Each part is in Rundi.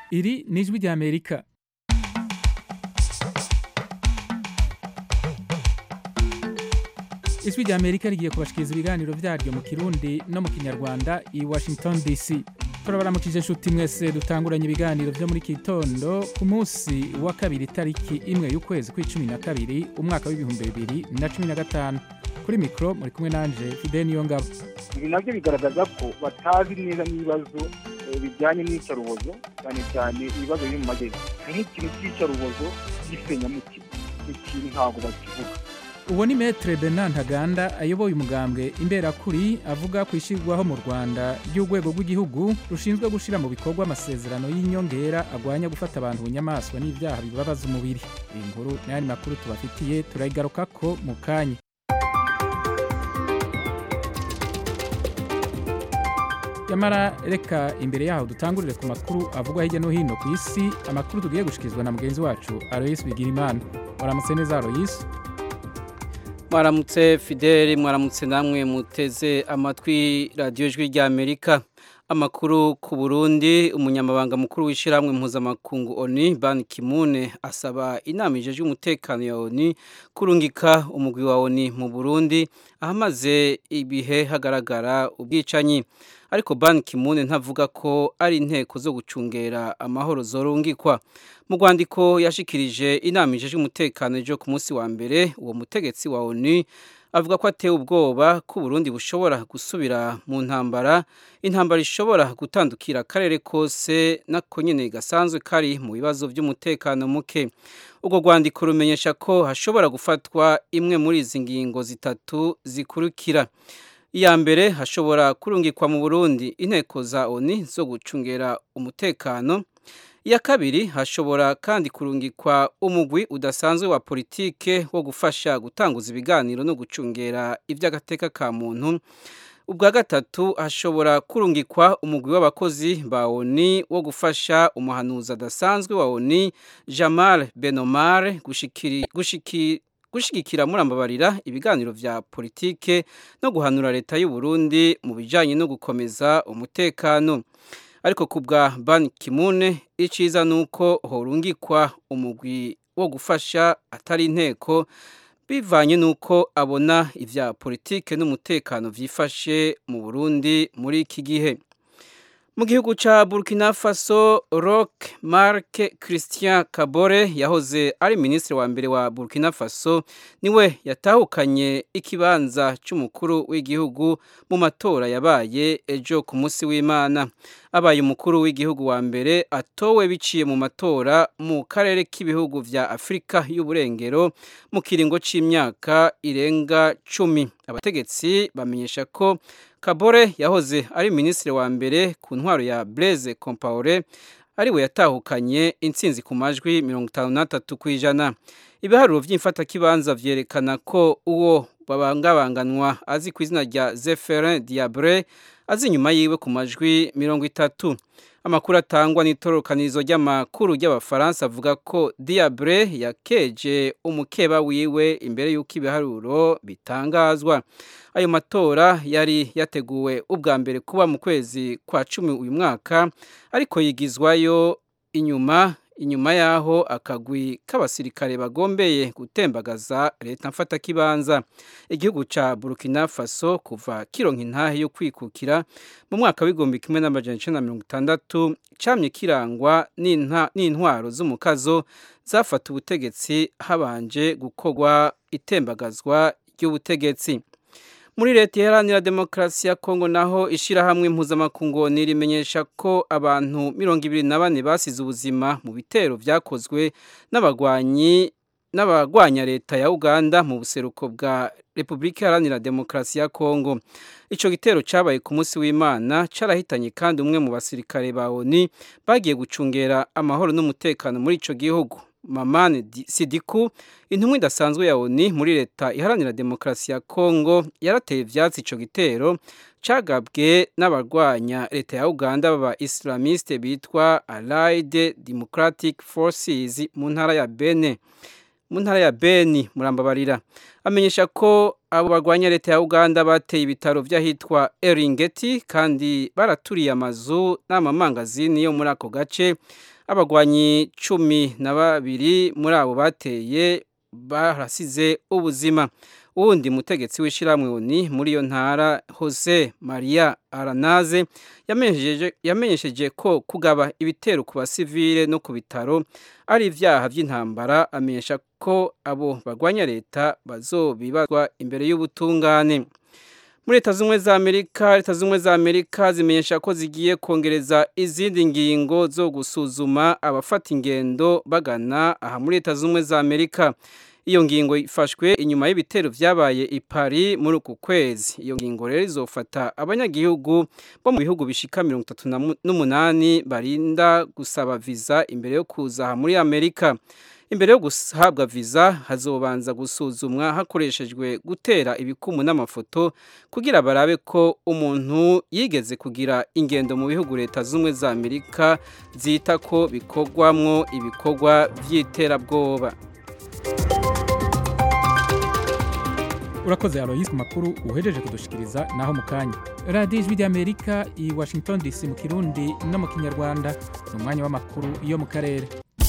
iri ni ijwi ry'amerika ijwi ry'amerika rigiye kubashikiriza ibiganiro vyaryo mu kirundi no mu kinyarwanda i washington dc turabaramukije inshuti mwese dutanguranye ibiganiro vyo muri kitondo ku munsi wa kabiri tariki imwe y'ukwezi kw'icumi na kabiri umwaka w'ibihumbi bibiri na cumi na gatanu kuri mikoro muri kumwe nanje fide niyo ngabo ibi nabyo bigaragaza ko batazi neza n'ibibazo eh, bijyanye n'iyicarubozo cyane cyane ibibazo biri mu majyepfo nk'ikintu cy'iyicarubozo gisenyamutima ikintu ntabwo bakivuga uwo ni metre bernard ntaganda ayoboye umugambwe imberakuri avuga ku ishyirwaho mu rwanda ry'urwego rw'igihugu rushinzwe gushyira mu bikorwa amasezerano y'inyongera agwanya gufata abantu bunyamaswa n'ibyaha bibabaza umubiri iyi nkuru n'ayandi makuru tubafitiye turayigarukako mu kanya nyamara reka imbere yaho dutangurire ku makuru avugwa hirya no hino ku isi amakuru tugiye gushikirizwa na mugenzi wacu aloyisi bigirimana waramutse neza aloyisi mwaramutse fideli mwaramutse namwe muteze amatwi radiyo ijwi ry'amerika amakuru ku burundi umunyamabanga mukuru w'ishyirahamwe mpuzamakungu oni ban kimune asaba inama ijejwe umutekano ya oni kurungika umugwi wa oni mu burundi ahamaze ibihe hagaragara ubwicanyi ariko ban kimune ntavuga ko ari inteko zo gucungera amahoro zorungikwa mu rwandiko yashikirije inama ijejwe umutekano ejo ku munsi wa mbere uwo mutegetsi wa oni avuga ko atewe ubwoba ko Burundi bushobora gusubira mu ntambara intambara ishobora gutandukira akarere kose nako nyene gasanzwe kari mu bibazo by'umutekano muke ubwo rwandiko rumenyesha ko hashobora gufatwa imwe muri izi ngingo zitatu zikurikira iya mbere hashobora kurungikwa mu Burundi inteko za ONU zo gucungera umutekano iya kabiri hashobora kandi kurungikwa umugwi udasanzwe wa politike wo gufasha gutanguza ibiganiro no gucungera iby'agateka ka muntu ubwa gatatu hashobora kurungikwa umugwi w'abakozi ba ONU wo gufasha umuhanuzi adasanzwe wa ONU Jamal Benomar gushikiri gushikiri gushigikira murambabarira ibiganiro vya politike no guhanura leta y'u Burundi mu bijanye no gukomeza umutekano ariko kubwa Ban Kimune iciza nuko horungikwa umugwi wo gufasha atari inteko bivanye nuko abona ivya politike n'umutekano vyifashe mu Burundi muri iki gihe mu gihugu ca Burkina Faso Roch Marc Christian Kabore yahoze ari ministre wa mbere wa Burkina Faso niwe yatahukanye ikibanza c'umukuru w'igihugu mu matora yabaye ejo ku munsi w'Imana abaye umukuru w'igihugu wa mbere atowe biciye mu matora mu karere k'ibihugu vya Afrika y'uburengero mu kiringo c'imyaka irenga cumi abategetsi bamenyesha ko Kabore yahoze ari minisitiri wa mbere ku ntwaro ya Blaise Compaoré ariwe yatahukanye intsinzi ku majwi mirongo itanu n'atatu ku ijana ibiharuro by'imfatakibanza vyerekana ko uwo babangabanganwa azi ku izina rya Zephirin Diabre azi inyuma yiwe ku majwi mirongo itatu amakuru atangwa n'itororokanizo ry'amakuru ry'abafaransa avuga ko Diabre yakeje umukeba wiwe imbere y'uko ibiharuro bitangazwa ayo matora yari yateguwe ubwa mbere kuba mu kwezi kwa cumi uyu mwaka ariko yigizwayo inyuma inyuma yaho akagwi k'abasirikare bagombeye gutembagaza leta mfatakibanza igihugu ca Burkina Faso kuva kironka intahe yo kwikukira mu mwaka w'igihumbi kimwe n'amajana icenda na mirongo itandatu camye kirangwa n'intwaro z'umukazo zafata ubutegetsi habanje gukorwa itembagazwa ry'ubutegetsi muri leta iharanira demokarasi ya kongo naho ishyirahamwe mpuzamakungu rimenyesha ko abantu mirongo ibiri na bane basize ubuzima mu bitero byakozwe n'abagwanyi n'abagwanya leta ya uganda mu buseruko bwa repubulika iharanira demokarasi ya kongo icyo gitero cyabaye ku munsi w'imana cyarahitanye kandi umwe mu basirikare ba oni bagiye gucungera amahoro n'umutekano muri icyo gihugu mamani sidiku intumwa idasanzwe ya oni muri leta iharanira demokarasi ya kongo yarateye ivyatsi ico gitero cagabwe n'abarwanya leta ya uganda baba islamiste bitwa allied democratic forces mu ntara ya bene mu ntara ya beni murambabarira amenyesha ko abo barwanya leta ya uganda bateye ibitaro vy'ahitwa eringeti kandi baraturiye amazu n'amamangazini yo muri ako gace abagwanyi cumi na babiri muri abo bateye barasize ubuzima uwundi mutegetsi w'ishyirahamwe oni muri iyo ntara Jose Maria Aranaze yamenyesheje ko kugaba ibitero ku basivile no ku bitaro ari ibyaha by'intambara amenyesha ko abo bagwanya leta bazobibazwa imbere y'ubutungane muri leta z'ubumwe za amerika leta z'ubumwe za amerika zimenyesha ko zigiye kongereza izindi ngingo zo gusuzuma abafata ingendo bagana aha muri leta z'ubumwe za amerika iyo ngingo ifashwe inyuma y'ibitero byabaye i Paris muri uku kwezi iyo ngingo rero izofata abanyagihugu bo mu bihugu bishika mirongo itatu n'umunani barinda gusaba viza imbere yo kuza aha muri amerika imbere yo guhabwa viza hazobanza gusuzumwa hakoreshejwe gutera ibikumu n'amafoto kugira barabe ko umuntu yigeze kugira ingendo mu bihugu leta z'ubumwe za amerika zita ko bikorwamwo ibikorwa by'iterabwoba urakoze aloyisi ku makuru uhejeje kudushikiriza naho mu kanya radiyo ijwi ry'amerika i washington dc mu kirundi no mu kinyarwanda ni umwanya w'amakuru yo mu karere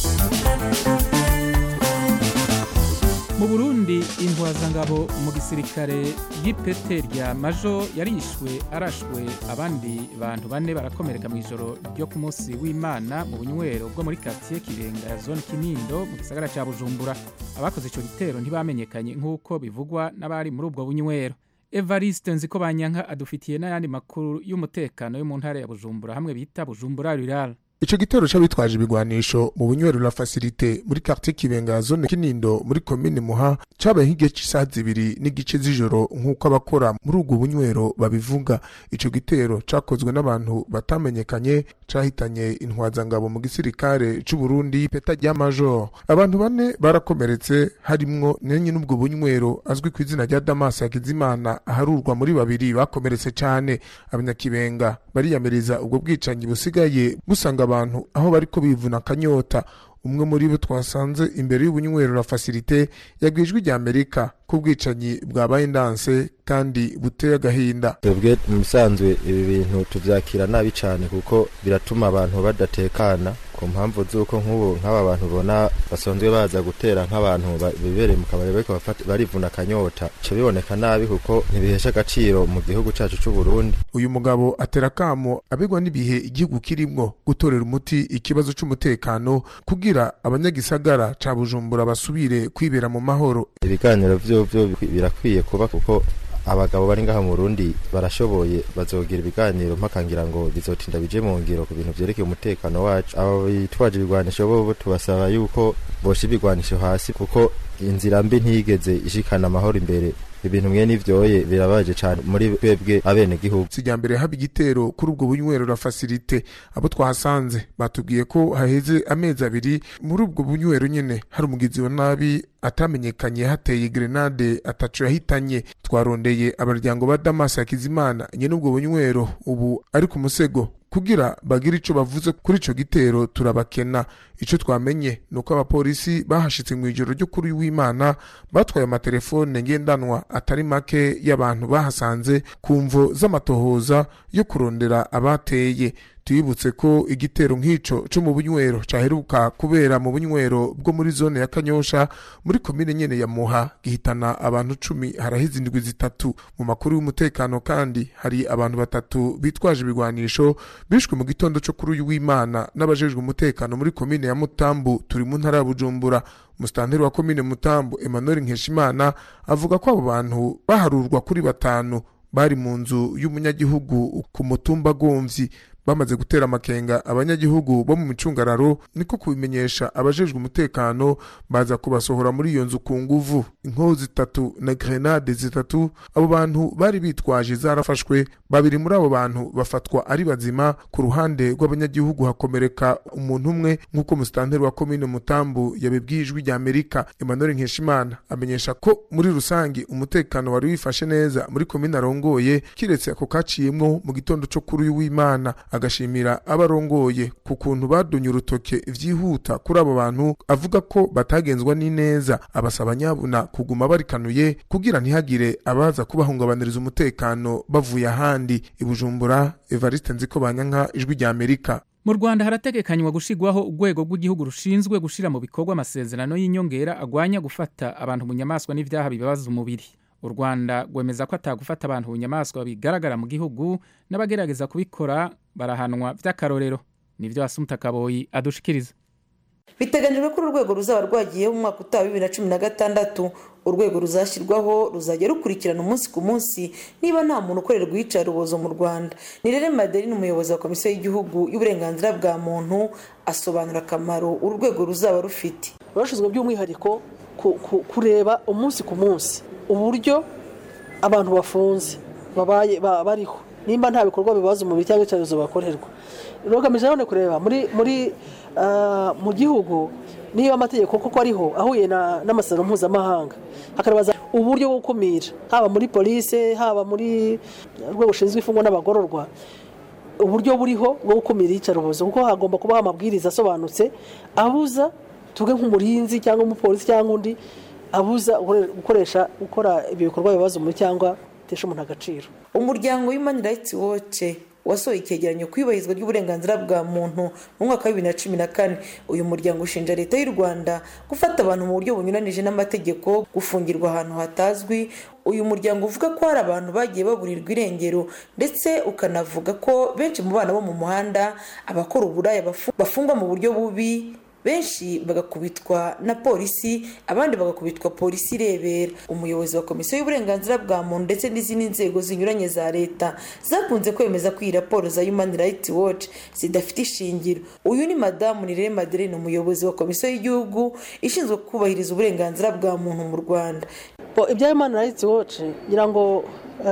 mu burundi intwazangabo mu gisirikare y'ipete rya majo yarishwe arashwe abandi bantu bane barakomereka mu ijoro ryo ku munsi w'imana mu bunywero bwo muri karitsiye kirenga ya zone kinindo mu gisagara cya bujumbura abakoze icyo gitero ntibamenyekanye nk'uko bivugwa n'abari muri ubwo bunywero evariste nziko banyanka adufitiye n'ayandi makuru y'umutekano yo mu ntara ya bujumbura hamwe bita bujumbura rural ico gitero c'abitwaje ibigwanisho mu bunywero la facilite muri quartier kibenga zone kinindo muri komine muha cabaye nk'igihe c'isaha zibiri n'igice z'ijoro nk'uko abakora muri ubwo bunywero babivuga ico gitero cakozwe n'abantu batamenyekanye cahitanye intwazangabo mu gisirikare c'uburundi peta rya major abantu bane barakomeretse harimwo nenye n'ubwo bunywero azwi ku izina rya damas hakizimana aharurwa muri babiri bakomeretse cane abanyakibenga bariyamiriza ubwo bwicanyi busigaye busanga abantu aho bariko bivuna akanyota umwe muri bo twasanze imbere y'ubunywero la facilite yabwijwe rya amerika ko ubwicanyi bwabaye ndanse kandi buteye agahinda twebwe mu bisanzwe ibi bintu tubyakira nabi cyane kuko biratuma abantu badatekana ku mpamvu z'uko nk'ubu nk'aba bantu ubona basanzwe baza gutera nk'abantu bibereye mu kabari bariko barivuna akanyota bica biboneka nabi kuko ntibihesha agaciro mu gihugu cyacu cy'u Burundi uyu mugabo atera akamo abigwa n'ibihe igihugu kirimwo gutorera umuti ikibazo c'umutekano kugira abanyagisagara ca bujumbura basubire kwibera mu mahoro ibiganiro vyo vyo birakwiye kuba kuko abagabo bari ngaha mu Burundi barashoboye bazogira ibiganiro mpakangira ngo bizotinda bije mu ngiro ku bintu vyerekeye umutekano wacu abo bitwaje ibigwanisho bo tubasaba yuko bosha ibigwanisho hasi kuko inzira mbi ntigeze ishikana amahoro imbere ibintu mwe n'ivyoye birabaje cyane muri twebwe abene gihugu sijya mbere haba igitero kuri ubwo bunywero la facilite abo twahasanze batubwiye ko haheze amezi abiri muri ubwo bunywero nyene hari umugizi wa nabi atamenyekanye hateye grenade atacu yahitanye twarondeye abaryango ba Damas Hakizimana nyene ubwo bunywero ubu ari ku musego kugira bagire ico bavuze kuri ico gitero turabakena ico twamenye nuko abapolisi bahashitse mu ijoro ryo kuri w'Imana batwaye amatelefone ngendanwa atari make y'abantu bahasanze ku mvo z'amatohoza yo kurondera abateye tuyibutse ko igitero nk'ico co mu bunywero caheruka kubera mu bunywero bwo muri zone ya Kanyosha muri komine nyene ya Muha gihitana abantu cumi harahize indwi zitatu mu makuru y'umutekano kandi hari abantu batatu bitwaje ibigwanisho bishwe mu gitondo co kuri uyu w'Imana n'abajejwe umutekano muri komine ya Mutambu turi mu ntara ya Bujumbura mustanteri wa komine Mutambu Emmanuel Nkeshimana avuga ko abo bantu baharurwa kuri batanu bari mu nzu y'umunyagihugu ku mutumba Gomvyi bamaze gutera amakenga abanyagihugu bo mu micungararo niko kubimenyesha abajejwe umutekano baza kubasohora muri iyo nzu ku nguvu inkoho zitatu na grenade zitatu abo bantu bari bitwaje zarafashwe babiri muri abo bantu bafatwa ari bazima ku ruhande rw'abanyagihugu hakomereka umuntu umwe nk'uko musitanteri wa komine mutambu yabibwiye ijwi rya amerika emmanuel nkeshimana amenyesha ko muri rusange umutekano wari wifashe neza muri komine arongoye kiretse ako kaciyemwo mu gitondo co kuri uyu w'imana agashimira abarongoye ku kuntu badunye urutoke vyihuta kuri abo bantu avuga ko batagenzwa n'ineza abasaba nyabuna kuguma barikanuye kugira ntihagire abaza kubahungabaniriza umutekano bavuye ahandi ibujumbura evariste nziko banyanka ijwi rya amerika mu rwanda harategekanywa gushigwaho urwego rw'igihugu rushinzwe gushira mu bikorwa amasezerano y'inyongera agwanya gufata abantu mu nyamaswa n'ivyaha bibabaza umubiri u rwanda rwemeza ko atagufata abantu mu nyamaswa bigaragara mu gihugu n'abagerageza kubikora barahanwa vy'akarorero nivyo asumta kaboyi adushikiriza biteganyijwe ko uru rwego ruzaba rwagiyeho mu mwaka utaha bibiri na cumi na gatandatu urwego ruzashyirwaho ruzajya rukurikirana umunsi ku munsi niba nta muntu ukorerwa iyicarubozo mu rwanda ni rero madeline umuyobozi wa komisiyo y'igihugu y'uburenganzira bwa muntu asobanura akamaro uru rwego ruzaba rufite rurashinzwe by'umwihariko kureba umunsi ku munsi uburyo abantu bafunze babaye bariho nimba nta bikorwa bibaza umubiri cyangwa icyorezo bakorerwa rugamije none kureba muri muri mu gihugu niba amategeko koko ariho ahuye n'amasezerano mpuzamahanga hakabaza uburyo bwo gukumira haba muri polisi haba muri rwego rushinzwe imfungwa n'abagororwa uburyo buriho bwo gukumira iyicarubozo kuko hagomba kubaho amabwiriza asobanutse abuza tuvuge nk'umurinzi cyangwa umupolisi cyangwa undi abuza gukoresha gukora ibyo bikorwa bibaza umubiri cyangwa bitesha umuntu agaciro umuryango human rights watch wasohoye icyegeranyo ku iyubahirizwa ry'uburenganzira bwa muntu mu mwaka wa bibiri na cumi na kane uyu muryango ushinja leta y'u rwanda gufata abantu mu buryo bunyuranije n'amategeko gufungirwa ahantu hatazwi uyu muryango uvuga ko hari abantu bagiye baburirwa irengero ndetse ukanavuga ko benshi mu bana bo mu muhanda abakora uburaya bafungwa mu buryo bubi benshi bagakubitwa na polisi abandi bagakubitwa polisi irebera umuyobozi wa komisiyo y'uburenganzira bwa muntu ndetse n'izindi nzego zinyuranye za leta zakunze kwemeza ko iyi raporo za human rights watch zidafite ishingiro uyu ni madamu nirere madeline umuyobozi wa komisiyo y'igihugu ishinzwe kubahiriza uburenganzira bwa muntu mu rwanda ibya human rights watch ngira ngo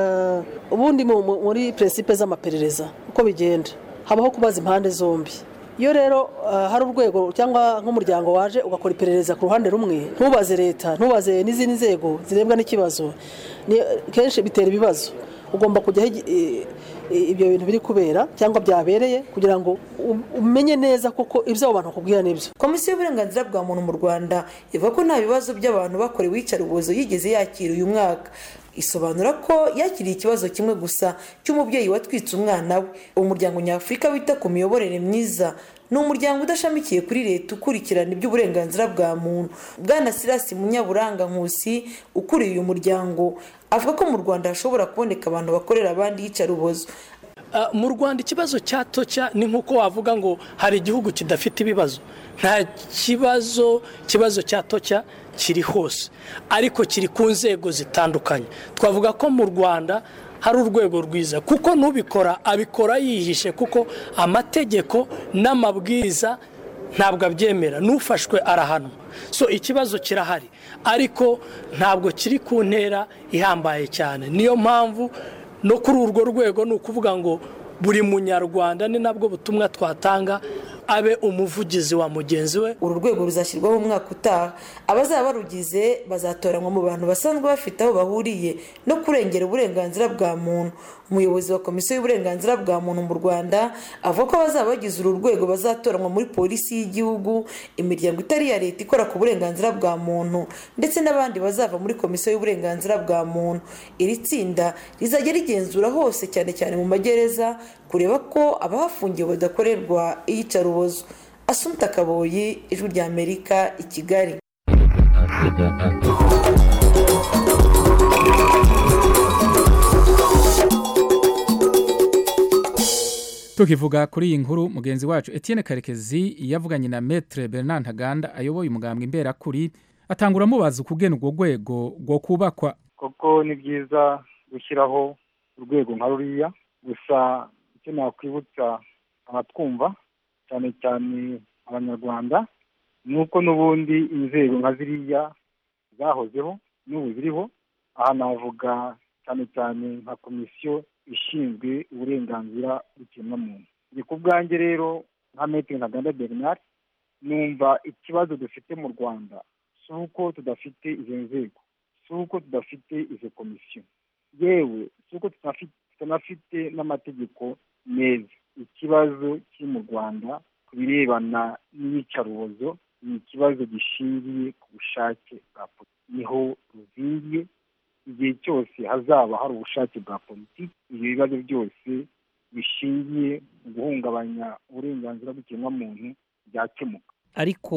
ubundi muri peresipe z'amaperereza uko bigenda habaho kubaza impande zombi iyo rero hari urwego cyangwa nk'umuryango waje ugakora iperereza ku ruhande rumwe ntubaze leta ntubaze n'izindi nzego zirebwa n'ikibazo kenshi bitera ibibazo ugomba kujyaho ibyo bintu biri kubera cyangwa byabereye kugira ngo umenye neza koko ibyo abo bantu bakubwira n'ibyo komisiyo y'uburenganzira bwa muntu mu rwanda ivuga ko nta bibazo by'abantu bakorewe iyicarubozo yigeze yakira uyu mwaka isobanura ko yakiriye ikibazo kimwe gusa cy'umubyeyi watwitse umwana we umuryango nyafurika wita ku miyoborere myiza ni umuryango udashamikiye kuri leta ukurikirana iby'uburenganzira bwa muntu bwana sirasi munyaburanga nkusi ukuriye uyu muryango avuga ko mu rwanda hashobora kuboneka abantu bakorera abandi iyicarubozo mu rwanda ikibazo cya toca ni nk'uko wavuga ngo hari igihugu kidafite ibibazo nta kibazo ikibazo cya toca kiri hose ariko kiri ku nzego zitandukanye twavuga ko mu rwanda hari urwego rwiza kuko n'ubikora abikora yihishe kuko amategeko n'amabwiriza ntabwo abyemera n'ufashwe arahanwa so ikibazo kirahari ariko ntabwo kiri ku ntera ihambaye cyane niyo mpamvu no kuri urwo rwego ni ukuvuga ngo buri munyarwanda ni nabwo butumwa twatanga abe umuvugizi wa mugenzi we uru rwego ruzashyirwaho umwaka utaha abazaba barugize bazatoranywa mu bantu basanzwe bafite aho bahuriye no kurengera uburenganzira bwa muntu umuyobozi wa komisiyo y'uburenganzira bwa muntu mu rwanda avuga ko abazaba bagize uru rwego bazatoranywa muri polisi y'igihugu imiryango itari iya leta ikora ku burenganzira bwa muntu ndetse n'abandi bazava muri komisiyo y'uburenganzira bwa muntu iri tsinda rizajya rigenzura hose cyane cyane mu magereza kureba ko abahafungiwe badakorerwa iyicarubozo asumta kaboyi ijwi rya amerika i kigali tukivuga kuri iyi nkuru mugenzi wacu Etienne karekezi yavuganye na metre bernard ntaganda ayoboye umugambwe imberakuri atangura amubaza ukugena urwo rwego rwo kubakwa koko ni byiza gushyiraho urwego nka ruriya gusa icyo nakwibutsa abatwumva cyane cyane abanyarwanda ni uko n'ubundi inzego nka ziriya zahozeho n'ubu ziriho aha navuga cyane cyane nka komisiyo ishinzwe uburenganzira bw'ikiremwamuntu ni ku bwanjye rero nka metero ntaganda bernard numva ikibazo dufite mu rwanda si uko tudafite izo nzego si uko tudafite izo komisiyo yewe si uko tutanafite n'amategeko meza ikibazo kiri mu rwanda ku birebana n'iyicarubozo ni ikibazo gishingiye ku bushake bwa politiki niho ruzingiye igihe cyose hazaba hari ubushake bwa politiki ibyo bibazo byose bishingiye mu guhungabanya uburenganzira bw'ikiremwamuntu byakemuka ariko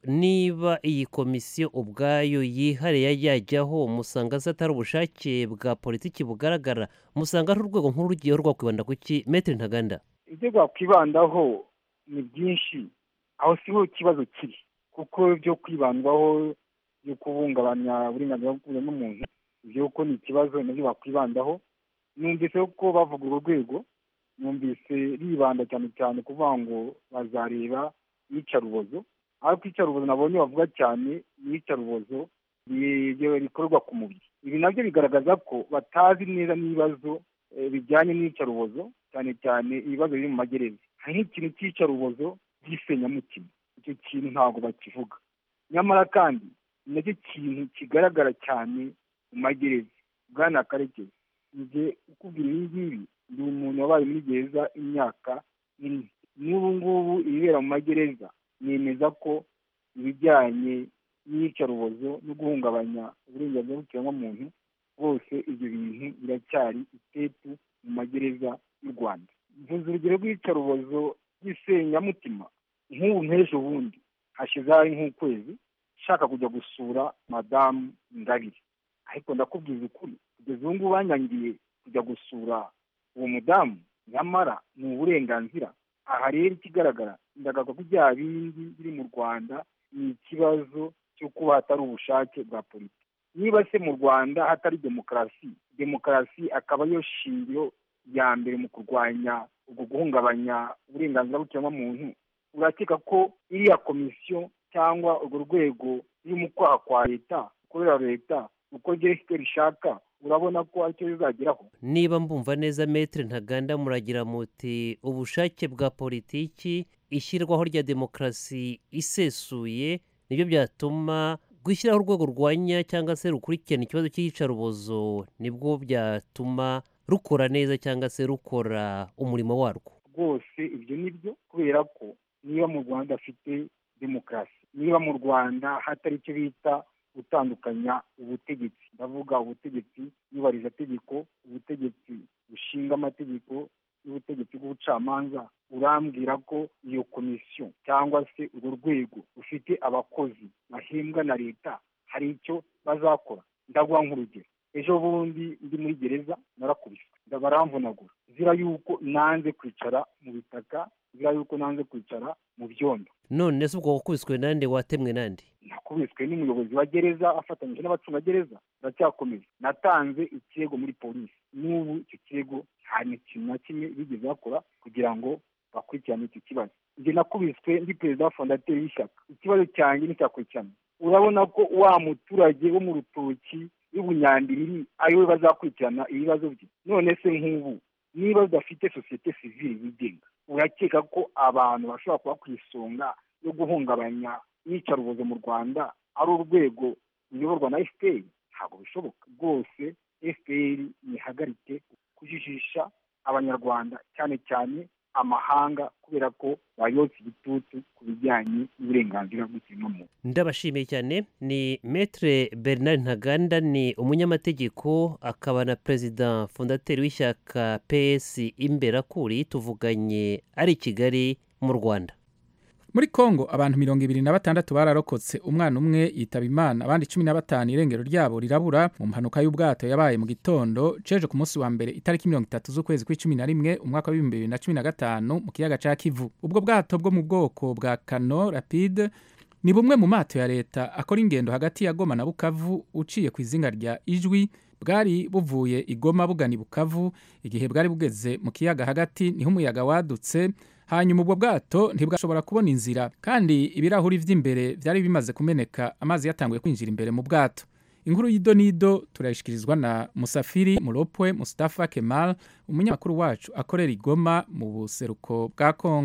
niba iyi komisiyo ubwayo yihariye yajyaho musanga se atari ubushake bwa politiki bugaragara musanga ari urwego nkuru rugiyeho rwakwibanda ku ki metero ntaganda ibyo rwakwibandaho ni byinshi aho siho ikibazo kiri kuko byo kwibandwaho byo kubungabanya uburenganzira bw'umuntu ibyo ko ni ikibazo nabyo bakwibandaho numvise ko bavuga urwo rwego numvise ribanda cyane cyane kuvuga ngo bazareba iyicarubozo ariko iyicarubozo nabonye bavuga cyane ni iyicarubozo rikorerwa ku mubiri ibi nabyo bigaragaza ko batazi neza n'ibibazo bijyanye n'iyicarubozo cyane cyane ibibazo biri mu magereza hari nk'ikintu cy'iyicarubozo by'isenyamutima icyo kintu ntabwo bakivuga nyamara kandi ni nacyo kintu kigaragara cyane mu magereza bwana karekezi njye ukubwira ibi ngibi ndi umuntu wabaye muri gereza imyaka ine n'ubu ngubu ibibera mu magereza nemeza ko ibijyanye n'iyicarubozo no guhungabanya uburenganzira bw'ikiremwamuntu bwose ibyo bintu biracyari itetu mu magereza y'u rwanda mvuze urugero rw'iyicarubozo ry'isenyamutima nk'ubu nk'ejo bundi hashize hari nk'ukwezi nshaka kujya gusura madamu ngabire ariko ndakubwiza ukuri kugeza ubu ngubu banyangiye kujya gusura uwo mudamu nyamara ni uburenganzira aha rero ikigaragara ndagaga ko bya bindi biri mu rwanda ni ikibazo cyo kuba hatari ubushake bwa politiki niba se mu rwanda hatari demokarasi demokarasi akaba ariyo shingiro ya mbere mu kurwanya ubwo guhungabanya uburenganzira bw'ikiremwamuntu urakeka ko iriya komisiyo cyangwa urwo rwego ruri mu kwaha kwa leta ukorera leta uko gerefite rishaka urabona ko aricyo bizageraho niba mbumva neza metero ntaganda muragira muti ubushake bwa politiki ishyirwaho rya demokarasi isesuye nibyo byatuma gushyiraho urwego rwanya cyangwa se rukurikirana ikibazo cy'iyicarubozo nibwo byatuma rukora neza cyangwa se rukora umurimo warwo rwose ibyo ni byo kubera ko niba mu rwanda afite demokarasi niba mu rwanda hatari icyo bita gutandukanya ubutegetsi ndavuga ubutegetsi tegeko ubutegetsi bushinga amategeko n'ubutegetsi bw'ubucamanza urambwira ko iyo komisiyo cyangwa se urwo rwego rufite abakozi bahembwa na leta hari icyo bazakora ndaguha nk'urugero ejo bundi ndi muri gereza narakubiswe baramvunagura zira yuko nanze kwicara mu bitaka zira yuko nanze kwicara mu byondo none se ubwo wakubiswe nande watemwe nande nakubiswe n'umuyobozi wa gereza afatanyije n'abacungagereza baracyakomeza natanze ikirego muri polisi n'ubu icyo kirego nta kintu na kimwe bigeze bakora kugira ngo bakurikirane icyo kibazo njye nakubiswe ndi perezida wa fondateri y'ishyaka ikibazo cyanjye nticyakurikirana urabona ko wa muturage wo mu rutoki y'ubunyambiriri ariwe bazakurikirana ibibazo bye none se nk'ubu niba udafite sosiyete sivile yigenga urakeka ko abantu bashobora kuba ku isonga yo guhungabanya iyicarubozo mu rwanda ari urwego ruyoborwa na fpr ntabwo bishoboka rwose fpr ntihagarike kujijisha abanyarwanda cyane cyane amahanga kubera ko bayotse igitutu ku bijyanye n'uburenganzira bw'ikiremwamuntu ndabashimiye cyane ni metre bernard ntaganda ni umunyamategeko akaba na perezida fondateri w'ishyaka ps imberakuri tuvuganye ari i kigali mu rwanda muri kongo abantu mirongo ibiri na batandatu bararokotse umwana umwe yitaba imana abandi cumi na batanu irengero ryabo rirabura mu mpanuka y'ubwato yabaye mu gitondo ceje ku munsi wa mbere itariki mirongo itatu z'ukwezi kw'icumi na rimwe umwaka w'ibihumbi bibiri na cumi na gatanu mu kiyaga ca kivu ubwo bwato bwo mu bwoko bwa kano rapide ni bumwe mu mato ya leta akora ingendo hagati ya goma na bukavu uciye ku izinga rya ijwi bwari buvuye igoma bugana i bukavu igihe bwari bugeze mu kiyaga hagati niho umuyaga wadutse hanyuma ubwo bwato ntibwashobora kubona inzira kandi ibirahuri by'imbere byari bimaze kumeneka amazi yatanguye kwinjira imbere mu bwato inkuru y'idonido turayishyikirizwa na musafiri muropwe mustafa kemal umunyamakuru wacu akorera igoma mu buseruko bwa kongo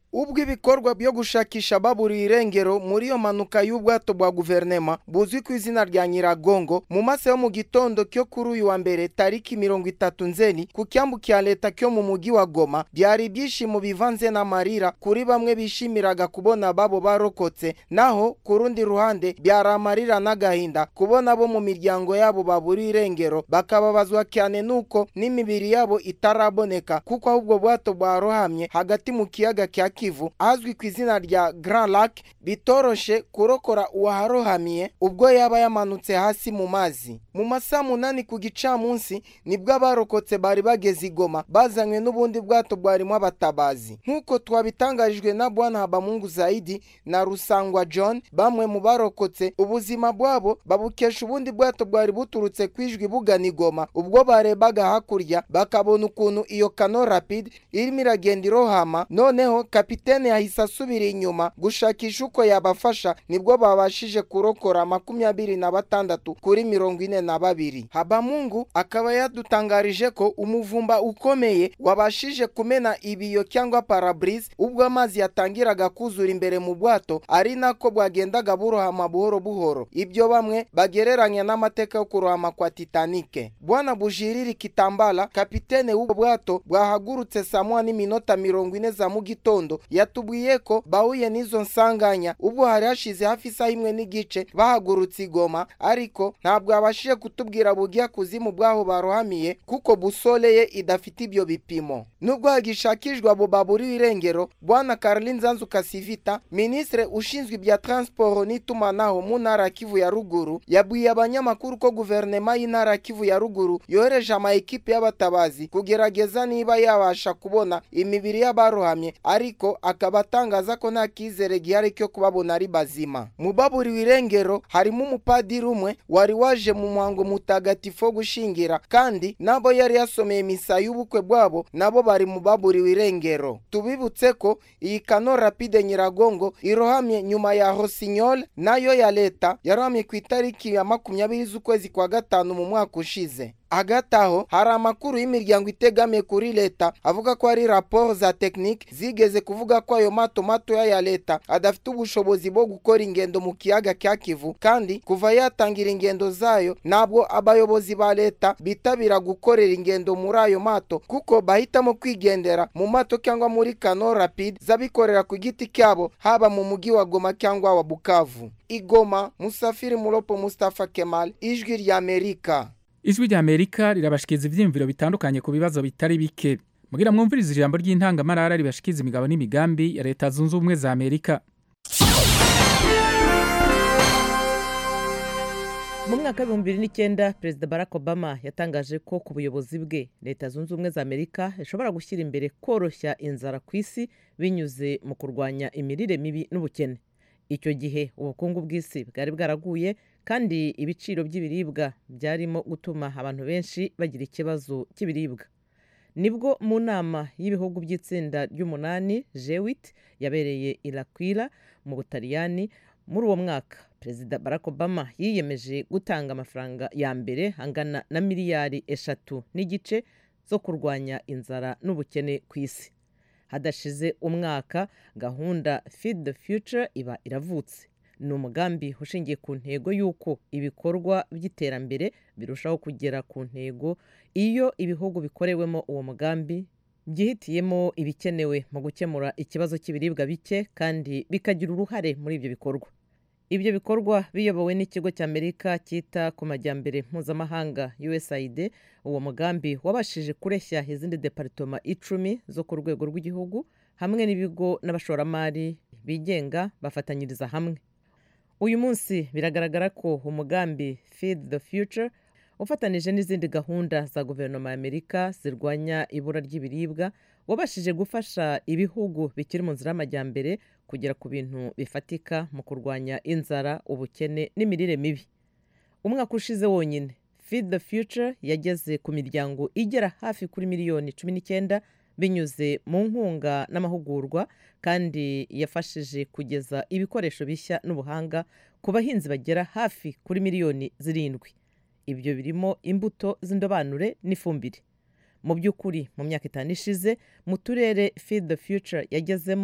ubwo ibikorwa byo gushakisha baburiye irengero muri iyo mpanuka y'ubwato bwa guverinema buzwi ku izina rya nyiragongo mu masaha yo mu gitondo cyo kuri uyu wa mbere tariki mirongo itatu nzeni ku cyambu cya leta cyo mu mujyi wa goma byari ibyishimo bivanze n'amarira kuri bamwe bishimiraga kubona babo barokotse naho ku rundi ruhande byari amarira n'agahinda kubona bo mu miryango yabo baburiye irengero bakababazwa cyane nuko n'imibiri yabo itaraboneka kuko ahubwo bwato bwarohamye hagati mu kiyaga cya kivu ahazwi ku izina rya grand lac bitoroshe kurokora uwaharohamiye ubwo yaba yamanutse hasi mu mazi mu masaha munani ku gicamunsi nibwo abarokotse bari bageze igoma bazanywe n'ubundi bwato bwarimo abatabazi nk'uko twabitangarijwe na bwana habamungu zaidi na rusangwa john bamwe mu barokotse ubuzima bwabo babukesha ubundi bwato bwari buturutse ku ijwi bugana igoma ubwo barebaga hakurya bakabona ukuntu iyo kano rapide irimo iragenda irohama noneho kapitene yahise asubira inyuma gushakisha uko yabafasha nibwo babashije kurokora makumyabiri na batandatu kuri mirongo ine na babiri habamungu akaba yadutangarije ko umuvumba ukomeye wabashije kumena ibiyo cyangwa parabrise ubwo amazi yatangiraga kuzura imbere mu bwato ari nako bwagendaga burohama buhoro buhoro ibyo bamwe bagereranya n'amateka yo kurohama kwa titanike bwana bujiriri kitambala kapitene w'ubwo bwato bwahagurutse saa moya n'iminota mirongo ine za mu gitondo yatubwiye ko bahuye n'izo nsanganya ubwo hari hashize hafi isaha imwe n'igice bahagurutse igoma ariko ntabwo yabashije kutubwira bugiya kuzimu bwaho barohamiye kuko busole ye idafite ibyo bipimo nubwo hagishakishwa abo baburiwe irengero bwana Caroline Nzanzu Kasivita ministre ushinzwe ibya transport n'itumanaho mu ntara ya Kivu ya ruguru yabwiye abanyamakuru ko guverinema y'intara ya Kivu ya ruguru yohereje ama ekipe y'abatabazi kugerageza niba yabasha kubona imibiri y'abarohamye ariko akaba atangaza ko nta kizere gihari cyo kubabona ari bazima mu baburiwe irengero harimo umupadiri umwe wari waje mu muhango mutagatifu wo gushingira kandi nabo yari yasomeye misa y'ubukwe bwabo nabo bari mu baburiwe irengero tubibutse ko iyi kano rapide nyiragongo irohamye nyuma ya hosinyol nayo ya leta yarohamye ku itariki ya makumyabiri z'ukwezi kwa gatanu mu mwaka ushize hagati aho hari amakuru y'imiryango itegamiye kuri leta avuga ko hari raporo za tekinike zigeze kuvuga ko ayo mato matoya ya leta adafite ubushobozi bwo gukora ingendo mu kiyaga cya kivu kandi kuva yatangira ingendo zayo ntabwo abayobozi ba leta bitabira gukorera ingendo muri ayo mato kuko bahitamo kwigendera mu mato cyangwa muri kano rapide z'abikorera ku giti cyabo haba mu mujyi wa goma cyangwa wa bukavu igoma musafiri muropo mustafa kemal ijwi ry'amerika ijwi rya amerika rirabashikiriza ibyiyumviro bitandukanye ku bibazo bitari bike mugira mwumvirize ijambo ry'intangamarara ribashikiriza imigabo n'imigambi ya leta zunze ubumwe za amerika mu mwaka w'ibihumbi bibiri n'icyenda perezida barack obama yatangaje ko ku buyobozi bwe leta zunze ubumwe za amerika ishobora gushyira imbere koroshya inzara ku isi binyuze mu kurwanya imirire mibi n'ubukene icyo gihe ubukungu bw'isi bwari bwaraguye kandi ibiciro by'ibiribwa byarimo gutuma abantu benshi bagira ikibazo cy'ibiribwa nibwo mu nama y'ibihugu by'itsinda ry'umunani jewit yabereye irakwira mu butaliyani muri uwo mwaka perezida barack obama yiyemeje gutanga amafaranga ya mbere angana na miliyari eshatu n'igice zo kurwanya inzara n'ubukene ku isi hadashize umwaka gahunda feed the future iba iravutse ni umugambi ushingiye ku ntego y'uko ibikorwa by'iterambere birushaho kugera ku ntego iyo ibihugu bikorewemo uwo mugambi byihitiyemo ibikenewe mu gukemura ikibazo cy'ibiribwa bike kandi bikagira uruhare muri ibyo bikorwa ibyo bikorwa biyobowe n'ikigo cy'amerika cyita ku majyambere mpuzamahanga usaid uwo mugambi wabashije kureshya izindi deparitoma icumi zo ku rwego rw'igihugu hamwe n'ibigo n'abashoramari bigenga bafatanyiriza hamwe uyu munsi biragaragara ko umugambi feed the future ufatanije n'izindi gahunda za guverinoma y'amerika zirwanya ibura ry'ibiribwa wabashije gufasha ibihugu bikiri mu nzira y'amajyambere kugera ku bintu bifatika mu kurwanya inzara ubukene n'imirire mibi umwaka ushize wonyine feed the future yageze ku miryango igera hafi kuri miliyoni cumi n'icyenda binyuze mu nkunga n'amahugurwa kandi yafashije kugeza ibikoresho bishya n'ubuhanga ku bahinzi bagera hafi kuri miliyoni zirindwi ibyo birimo imbuto z'indobanure n'ifumbire mu by'ukuri mu myaka itanu ishize mu turere feed the future yagezemo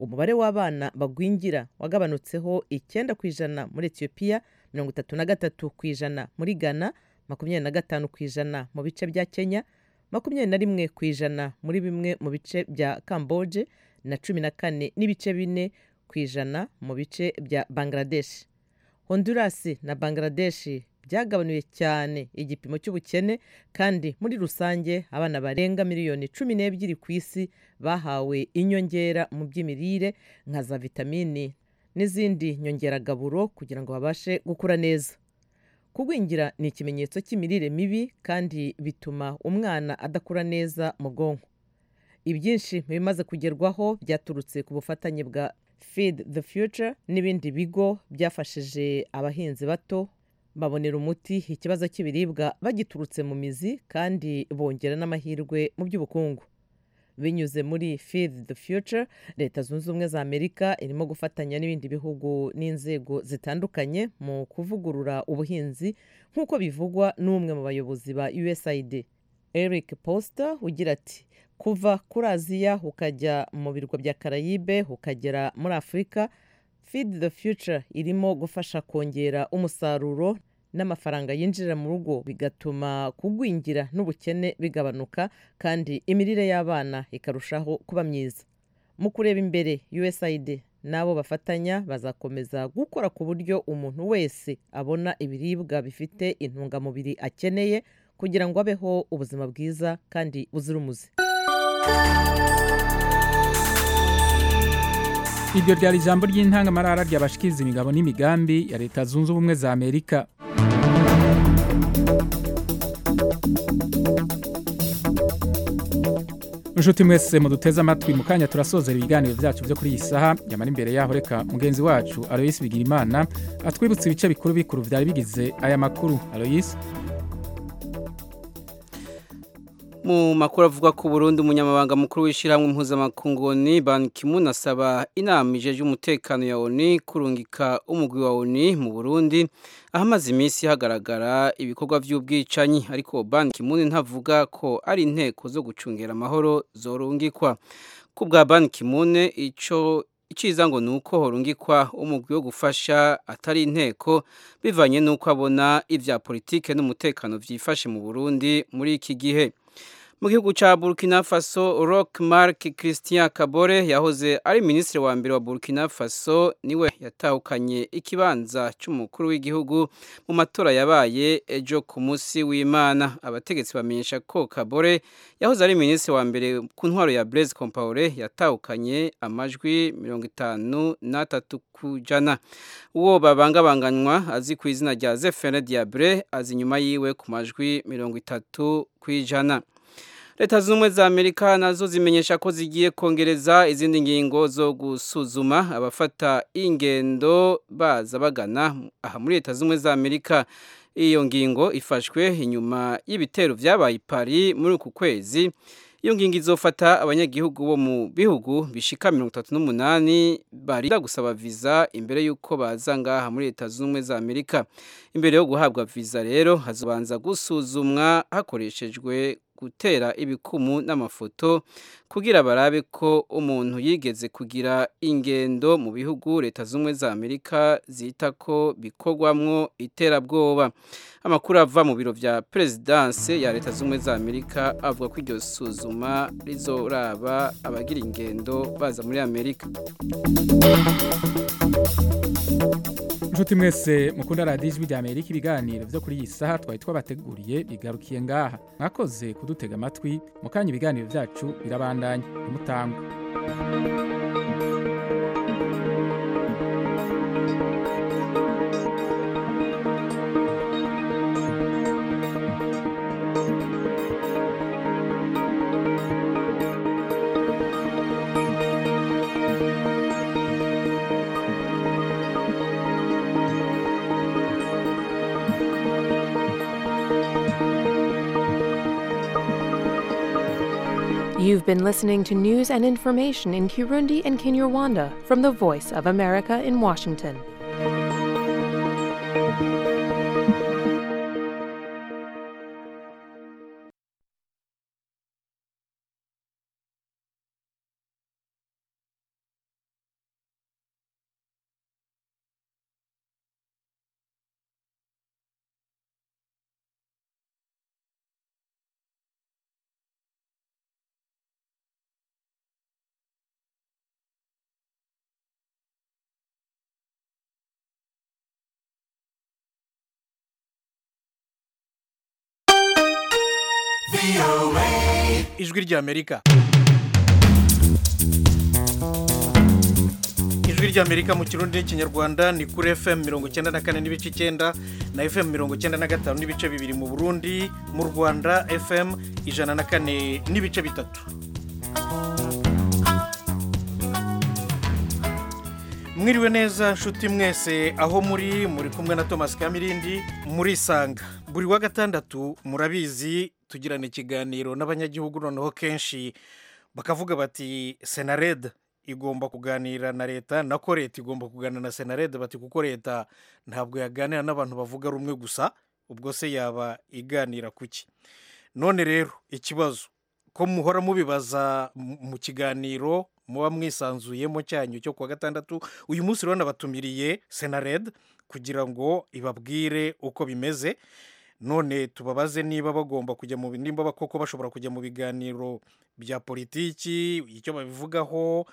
umubare w'abana bagwingira wagabanutseho icyenda ku ijana muri etiyopiya mirongo itatu na gatatu ku ijana muri ghana makumyabiri na gatanu ku ijana mu bice bya kenya makumyabiri na rimwe ku ijana muri bimwe mu bice bya kamboje na cumi na kane n'ibice bine ku ijana mu bice bya bangladesh honduras na bangladesh byagabanuye cyane igipimo cy'ubukene kandi muri rusange abana barenga miliyoni cumi n'ebyiri ku isi bahawe inyongera mu by'imirire nka za vitamini n'izindi nyongeragaburo kugira ngo babashe gukura neza kugwingira ni ikimenyetso cy'imirire mibi kandi bituma umwana adakura neza mu bwonko ibyinshi mu bimaze kugerwaho byaturutse ku bufatanye bwa feed the future n'ibindi bigo byafashije abahinzi bato babonera umuti ikibazo cy'ibiribwa bagiturutse mu mizi kandi bongera n'amahirwe mu by'ubukungu binyuze muri feed the future leta zunze ubumwe za amerika irimo gufatanya n'ibindi bihugu n'inzego zitandukanye mu kuvugurura ubuhinzi nk'uko bivugwa n'umwe mu bayobozi ba usaid eric poster ugira ati kuva kuri aziya ukajya mu birwa bya karayibe ukagera muri afurika feed the future irimo gufasha kongera umusaruro n'amafaranga yinjira mu rugo bigatuma kugwingira n'ubukene bigabanuka kandi imirire y'abana ikarushaho kuba myiza mu kureba imbere usaid n'abo bafatanya bazakomeza gukora ku buryo umuntu wese abona ibiribwa bifite intungamubiri akeneye kugira ngo abeho ubuzima bwiza kandi buzira umuze iryo ryari ijambo ry'intangamarara ryabashikiriza imigabo n'imigambi ya leta zunze ubumwe za amerika inshuti mwese muduteze amatwi mu kanya turasozera ibiganiro byacu byo kuri iyi saha nyamara imbere yaho reka mugenzi wacu aloyisi bigirimana atwibutse ibice bikuru bikuru byari bigize aya makuru aloyisi mu makuru avuga ko Burundi umunyamabanga mukuru w'ishyirahamwe mpuzamakungu ONU Ban Ki-moon asaba inama ijeje umutekano ya ONU kurungika umugwi wa ONU mu Burundi ahamaze iminsi hagaragara ibikorwa by'ubwicanyi ariko Ban Ki-moon ntavuga ko ari inteko zo gucungera amahoro zorungikwa ku bwa Ban Ki-moon ico iciza ngo nuko horungikwa umugwi wo gufasha atari inteko bivanye nuko abona ivya politike n'umutekano vyifashe mu Burundi muri iki gihe mu gihugu cya burkina faso rock mark christian kabore yahoze ari minisitiri wa mbere wa burkina faso niwe yatahukanye ikibanza cy'umukuru w'igihugu mu matora yabaye ejo ku munsi w'imana abategetsi bamenyesha ko kabore yahoze ari minisitiri wa mbere ku ntwaro ya blaise compaore yatahukanye amajwi mirongo itanu n'atatu ku jana uwo babangabanganywa azi ku izina rya zefene diabre azi inyuma yiwe ku majwi mirongo itatu ku ijana leta zunze ubumwe za amerika nazo zimenyesha ko zigiye kongereza izindi ngingo zo gusuzuma abafata ingendo baza bagana aha muri leta zunze ubumwe za amerika iyo ngingo ifashwe inyuma y'ibitero byabaye i Paris muri uku kwezi iyo ngingo izofata abanyagihugu bo mu bihugu bishika mirongo itatu n'umunani barinda gusaba viza imbere y'uko baza ngaha muri leta zunze ubumwe za amerika imbere yo guhabwa viza rero hazobanza gusuzumwa hakoreshejwe gutera ibikumu n'amafoto kugira barabe ko umuntu yigeze kugira ingendo mu bihugu leta z'ubumwe za amerika zita ko bikorwamwo iterabwoba amakuru ava mu biro vya perezidanse ya leta z'ubumwe za amerika avuga ko iryo suzuma rizoraba abagira ingendo baza muri amerika inshuti mwese mukunda radiyo ijwi rya amerika ibiganiro byo kuri iyi saha twari twabateguriye bigarukiye ngaha mwakoze kudutega amatwi mu kanya ibiganiro byacu birabandanya ntimutangwe You've been listening to news and information in Kirundi and Kinyarwanda from the Voice of America in Washington. ijwi ry'amerika ijwi ry'amerika mu kirundi n'ikinyarwanda ni kuri fm mirongo icyenda na kane n'ibice icyenda na fm mirongo icyenda na gatanu n'ibice bibiri mu burundi mu rwanda fm ijana na kane n'ibice bitatu mwiriwe neza nshuti mwese aho muri muri kumwe na thomas kamirindi murisanga buri wa gatandatu murabizi tugirana ikiganiro n'abanyagihugu noneho kenshi bakavuga bati senared igomba kuganira na leta nako leta igomba kuganira na senared bati kuko leta ntabwo yaganira n'abantu bavuga rumwe gusa ubwo se yaba iganira kuki none rero ikibazo ko muhora mubibaza mu kiganiro muba mwisanzuyemo cyanyu cyo kuwa gatandatu uyu munsi rero nabatumiriye senared kugira ngo ibabwire uko bimeze none tubabaze niba bagomba kujya mu nimba koko bashobora kujya mu biganiro bya politiki icyo babivugaho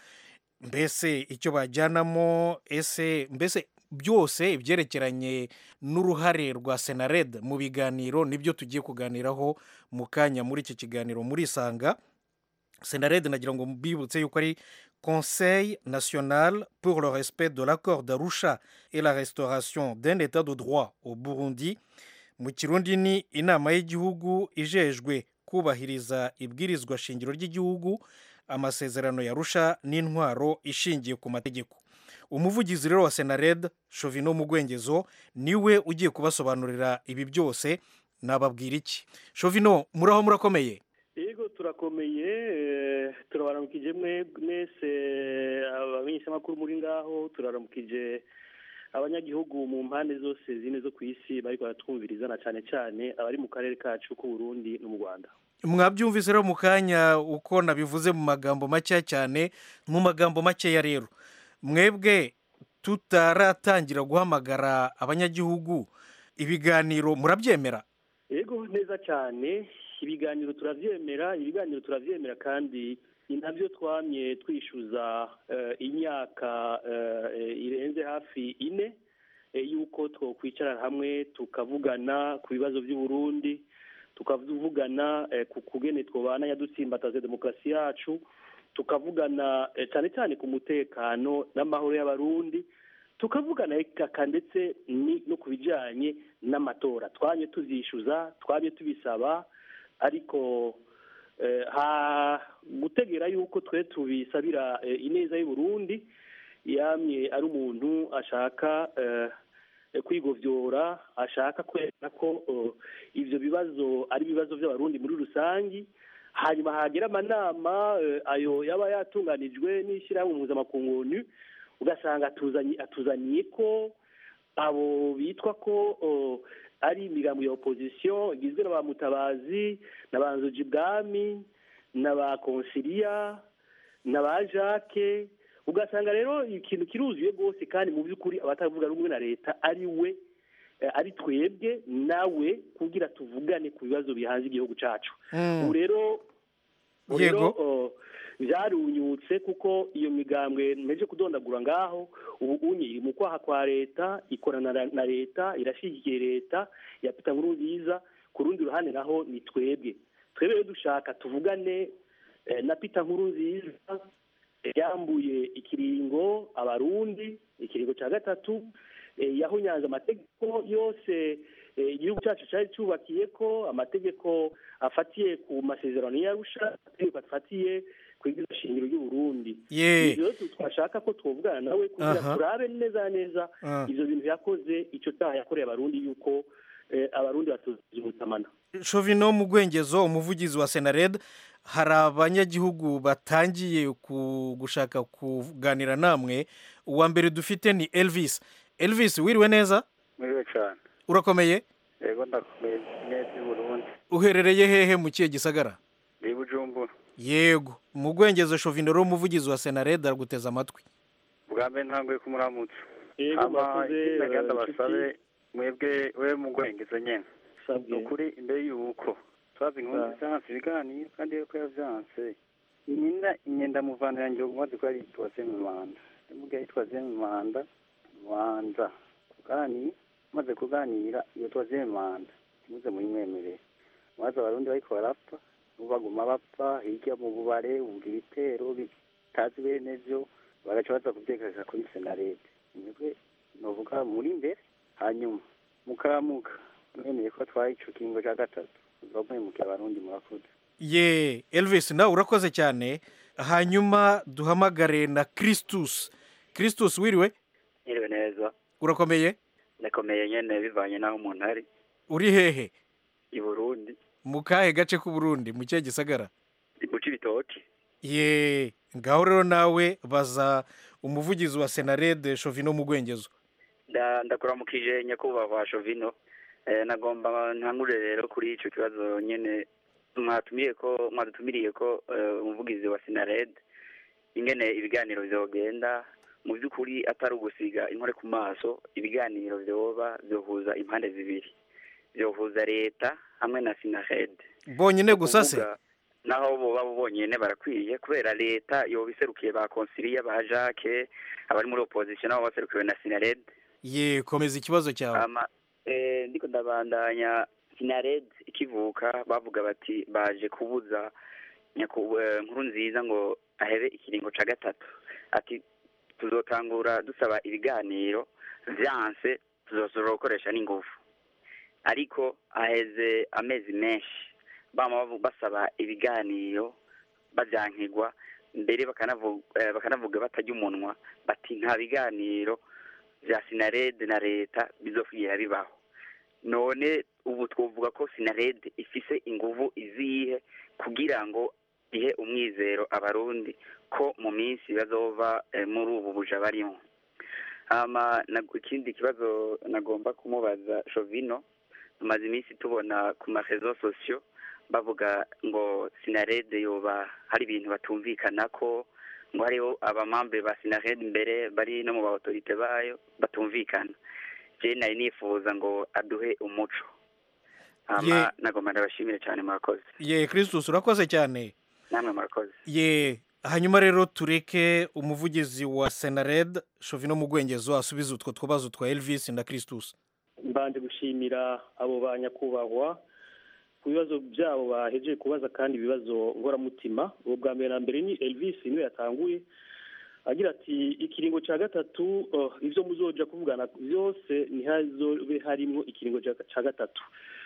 mbese icyo bajyanamo ese mbese byose ibyerekeranye n'uruhare rwa senared mu biganiro nibyo tugiye kuganiraho mu kanya muri iki kiganiro murisanga senared nagira ngo mbibutse yuko ari conseil national pour le respect de l'accord d'arusha et la restauration d'un état de droit au burundi mu kirundi ni inama y'igihugu ijejwe kubahiriza ibwirizwa shingiro ry'igihugu amasezerano yarusha n'intwaro ishingiye ku mategeko umuvugizi rero wa senared shovino mugwengezo niwe ugiye kubasobanurira ibi byose nababwira iki shovino muraho murakomeye yego turakomeye turabaramukije mwese abamenyeshamakuru muri ngaho turaramukije abanyagihugu mu mpande zose zine zo ku isi bari baratwumviriza na cyane cyane abari mu karere kacu k'uburundi no mu rwanda mwabyumvise rero mu kanya uko nabivuze mu magambo makeya cyane mu magambo makeya rero mwebwe tutaratangira guhamagara abanyagihugu ibiganiro murabyemera yego neza cyane ibiganiro turabyemera ibiganiro turabyemera kandi ni nabyo twamye twishyuza imyaka irenze hafi ine y'uko twakwicara hamwe tukavugana ku bibazo by'uburundi tukavugana ku kugene twabana yadutsimbataze demokarasi yacu tukavugana cyane cyane ku mutekano n'amahoro y'abarundi tukavugana ndetse no ku bijyanye n'amatora twanye tubyishyuza twanye tubisaba ariko gutegera yuko twe tubisabira ineza y'uburundi yamye ari umuntu ashaka kwigobyora ashaka kwerekana ko ibyo bibazo ari ibibazo by'abarundi muri rusange hanyuma hagera amanama ayo yaba yatunganijwe n'ishyirahamwe mpuzamakungu ugasanga atuzaniye ko abo bitwa ko ari imigambi ya opozisiyo igizwe na ba mutabazi na ba nzuji bwami na ba konsiliya na ba jacques ugasanga rero ikintu kiruzuye rwose kandi mu by'ukuri abatavuga rumwe na leta ari we ari twebwe nawe kugira tuvugane ku bibazo bihanze igihugu cyacu ubu rero byarunyutse kuko iyo migambwe nteje kudondagura ngaho ubu unye iri mu kwaha kwa leta ikorana na leta irashyigikiye leta ya pita nkuru nziza ku rundi ruhande naho ni twebwe twebwe rero dushaka tuvugane na pita nkuru nziza yambuye ikiringo abarundi ikiringo cya gatatu yahunyanze amategeko yose igihugu cyacu cyari cyubakiye ko amategeko afatiye ku masezerano y'arusha amategeko afatiye ku shingiro ry'uburundi rero twashaka ko twavugana nawe kugira turabe neza neza ibyo bintu yakoze icyo cyaha yakoreye abarundi yuko abarundi batuzuye ubutamana shovino mu gwengezo umuvugizi wa senared hari abanyagihugu batangiye gushaka kuganira namwe uwa mbere dufite ni elvis elvis wiriwe neza wiriwe cyane urakomeye yego ndakomeye neza i burundi uherereye hehe mu kihe gisagara ni bujumbura yego mu gwengezo shovino rero umuvugizi wa senared araguteza amatwi bwa mbere ntanguye kumuramutsa yego mbakoze nagenda basabe mwebwe we mu gwengezo nyine ni ukuri imbere y'uko twazi inkuru byanse ibiganiro kandi yuko yabyanse nyina inyenda muvana yanjye umaze ko yari yitwaze mu manda ndamubwira yitwaze mu manda manza kuganira maze kuganira iyo twaze mu manda ntimuze muyimwemerere maze abarundi bariko barapfa ubu baguma bapfa hirya mu bubare wumva ibitero bitazi bene vyo bagaca baza kuvyekeza kuri senarete mwebwe novuga muri imbere hanyuma mukamuka mwemeye ko atwaye ico kiringo ca gatatu uzamwemukiye abarundi murakoze ye elvis nawe urakoze cyane hanyuma duhamagare na christus christus wiriwe Niriwe neza urakomeye ndakomeye nyene bivanye n'aho umuntu ari uri hehe i Burundi mu kahe gace k'uburundi mu kihe gisagara guca ibitoki ye ngaho rero nawe baza umuvugizi wa senarede shovino mu gwengezo Nda- ndakuramukije nyakubahwa Shovino eh, nagomba ntangure rero kuri ico kibazo nyene mwatumiye ko mwadutumiriye ko eh, umuvugizi wa Sinared ingene ibiganiro vyogenda mu by'ukuri atari ugusiga inkore ku maso ibiganiro vyoba vyohuza impande zibiri vyohuza leta hamwe na Sinared bonyine gusa se Kuvuga, naho boba bonyene barakwiye kubera leta yoba iserukiye ba konsiliya ba Jacques abari muri opposition nabo baserukiwe na Sinared ye komeza ikibazo cyawe ama eh, ndiko ndabandanya sinared ikivuka bavuga bati baje kubuza nyaku- eh, nkuru nziza ngo ahebe ikiringo ca gatatu ati tuzotangura dusaba ibiganiro vyanse tuzosubira gukoresha n'ingufu ariko aheze amezi menshi bama bavu- basaba ibiganiro bavyankigwa mbere bakanavu- eh, bakanavuga batarya umunwa bati nta biganiro vya sinarede na leta bizokwira bibaho none ubu twovuga ko sinarede ifise inguvu izihe kugira ngo ihe umwizero abarundi ko mu minsi bazova eh, muri ubu buja barimo hama nag- ikindi kibazo nagomba kumubaza shovino tumaze iminsi tubona ku marezo sosiyo bavuga ngo sinarede yoba hari ibintu batumvikanako ngo hariho abamambe ba sinarede imbere bari no mu ba autorite bayo batumvikana je nari nifuza ngo aduhe umuco hama Ye- nagomba ndabashimire cyane murakoze ye christus urakoze cyane namwe murakoze ye hanyuma rero tureke umuvugizi wa senared shovino mu gwengezo asubize utwo tubazo twa elvis na christus mbanje gushimira abo ba nyakubahwa ku bibazo byabo bahejeje kubaza kandi ibibazo ngoramutima ubu bwa mbere na mbere ni elvis niwe yatanguye agira ati ikiringo cya gatatu oh, ibyo muzoja kuvugana byose ntihazobe harimo ikiringo ca- ca gatatu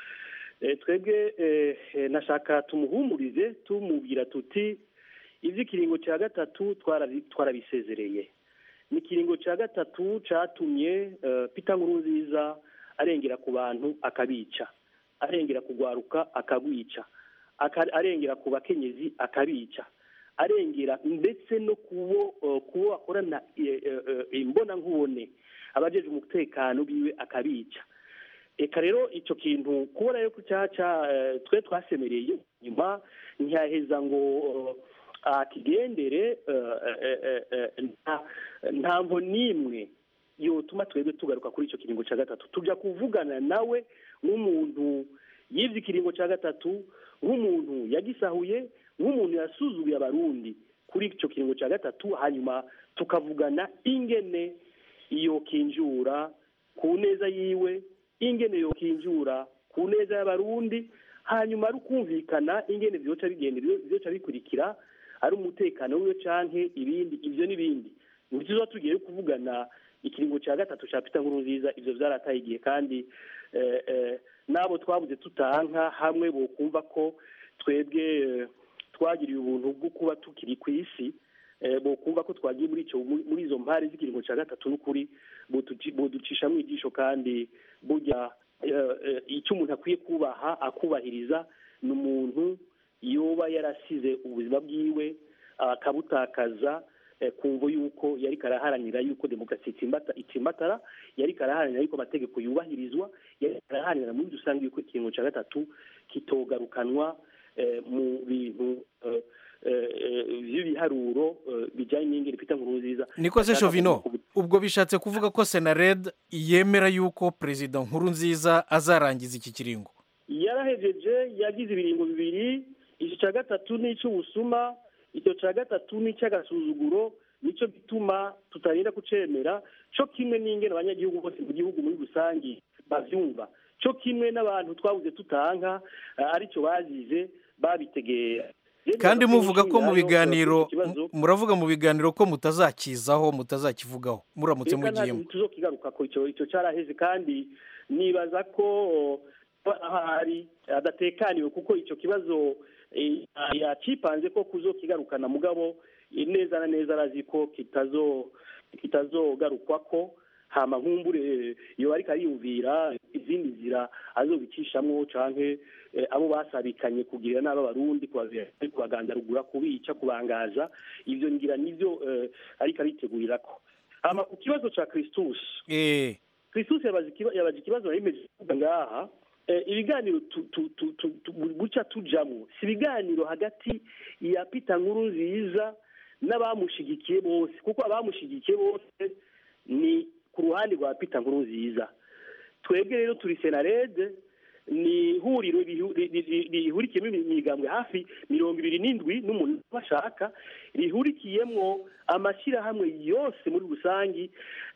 Eh, twebwe eh, eh, nashaka tumuhumurize tumubwira tuti ivy'ikiringo cya gatatu twarabi- twarabisezereye ni ikiringo cya gatatu catumye eh, Peter Nkurunziza arengera ku bantu akabica arengera kugwaruka akagwica aka- arengera ku bakenyezi akabica arengera ndetse no kubo eh, kubo bakorana eh, eh, eh, imbona nkubone abajeje umutekano biwe akabica eka rero icyo kintu kubona yuko cyaca eh, twe twasemereye nyuma ntiyaheza ngo eh, akigendere eh, eh, eh, eh, nta- ntamvo n'imwe yotuma twebwe tugaruka kuri icyo kiringo cya gatatu tujya kuvugana nawe nk'umuntu yibye ikiringo cya gatatu nk'umuntu yagisahuye nk'umuntu yasuzuguye abarundi kuri icyo kiringo cya gatatu hanyuma tukavugana ingene iyo kinjura ku neza yiwe ingene yo kinjura ku neza y'abarundi hanyuma ari ukumvikana ingene vyoca bigenda vyoca bikurikira ari umutekano wiwe canke ibindi ivyo n'ibindi ntituza tugiye kuvugana ikiringo cya gatatu cya Peter Nkurunziza ivyo vyarataye igihe kandi eh, eh, n'abo twabuze tutanka hamwe bokumva ko twebwe eh, twagiriye ubuntu bwo kuba tukiri ku isi eh, bokumva ko twagiye muri ico muri muri izo mpare z'ikiringo cya gatatu n'ukuri botuci- boducisha mu ijisho kandi burya eh, eh, icyo umuntu akwiye kubaha akubahiriza ni umuntu yoba yarasize ubuzima bwiwe akabutakaza eh, kumva yuko yari karaharanira yuko demokarasi itsimbata- itsimbatara yari karaharanira yuko amategeko yubahirizwa yari karaharanira muri rusange yuko ikiringo cya gatatu kitogarukanwa eh, mu bintu eh, eh, eh, by'ibiharuro eh, bijyanye n'ingeri Peter Nkurunziza niko se Ashaka shovino kuvuga- ubwo bishatse kuvuga ko senared yemera yuko perezida nkuru nziza azarangiza iki kiringo yarahejeje yagize ibiringo bibiri icyo cya gatatu ni icy'ubusuma icyo cya gatatu ni icy'agasuzuguro nicyo gituma tutarinda kucemera cyo kimwe n'ingene abanyagihugu bose mu gihugu muri rusange bavyumva cyo kimwe n'abantu twabuze tutanka aricyo bazize babitegera kandi muvuga ko mu biganiro muravuga mu biganiro ko mutazakizaho mutazakivugaho muramutse mugiyemo tuzokigaruka ko icyo icyo cyaraheze kandi nibaza ko hari adatekaniwe kuko icyo kibazo yacipanze ko kuzokigarukana mugabo neza na neza arazi ko kitazo kitazogarukwa ko hama nkumbure iyo ariko ariyumvira izindi nzira azobicishamo canke abo basabikanye kugirira nabi abarundi kubagandarugura kubica kubangaza ivyo ngira nivyo ariko aritegurira ko hama ku kibazo ca Christus Christus yabaje ikibazo yayimeje kuvuga ngaha ibiganiro buca tujamo si ibiganiro hagati ya Peter nkuru nziza n'abamushigikiye bose kuko abamushigikiye bose ni ku ruhande rwa Peter nkuru nziza twebwe rero turi senarede ni ihuriro rihurikiyemo imigambwe hafi mirongo ibiri n'indwi n'umuntu bashaka rihurikiyemo amashyirahamwe yose muri rusange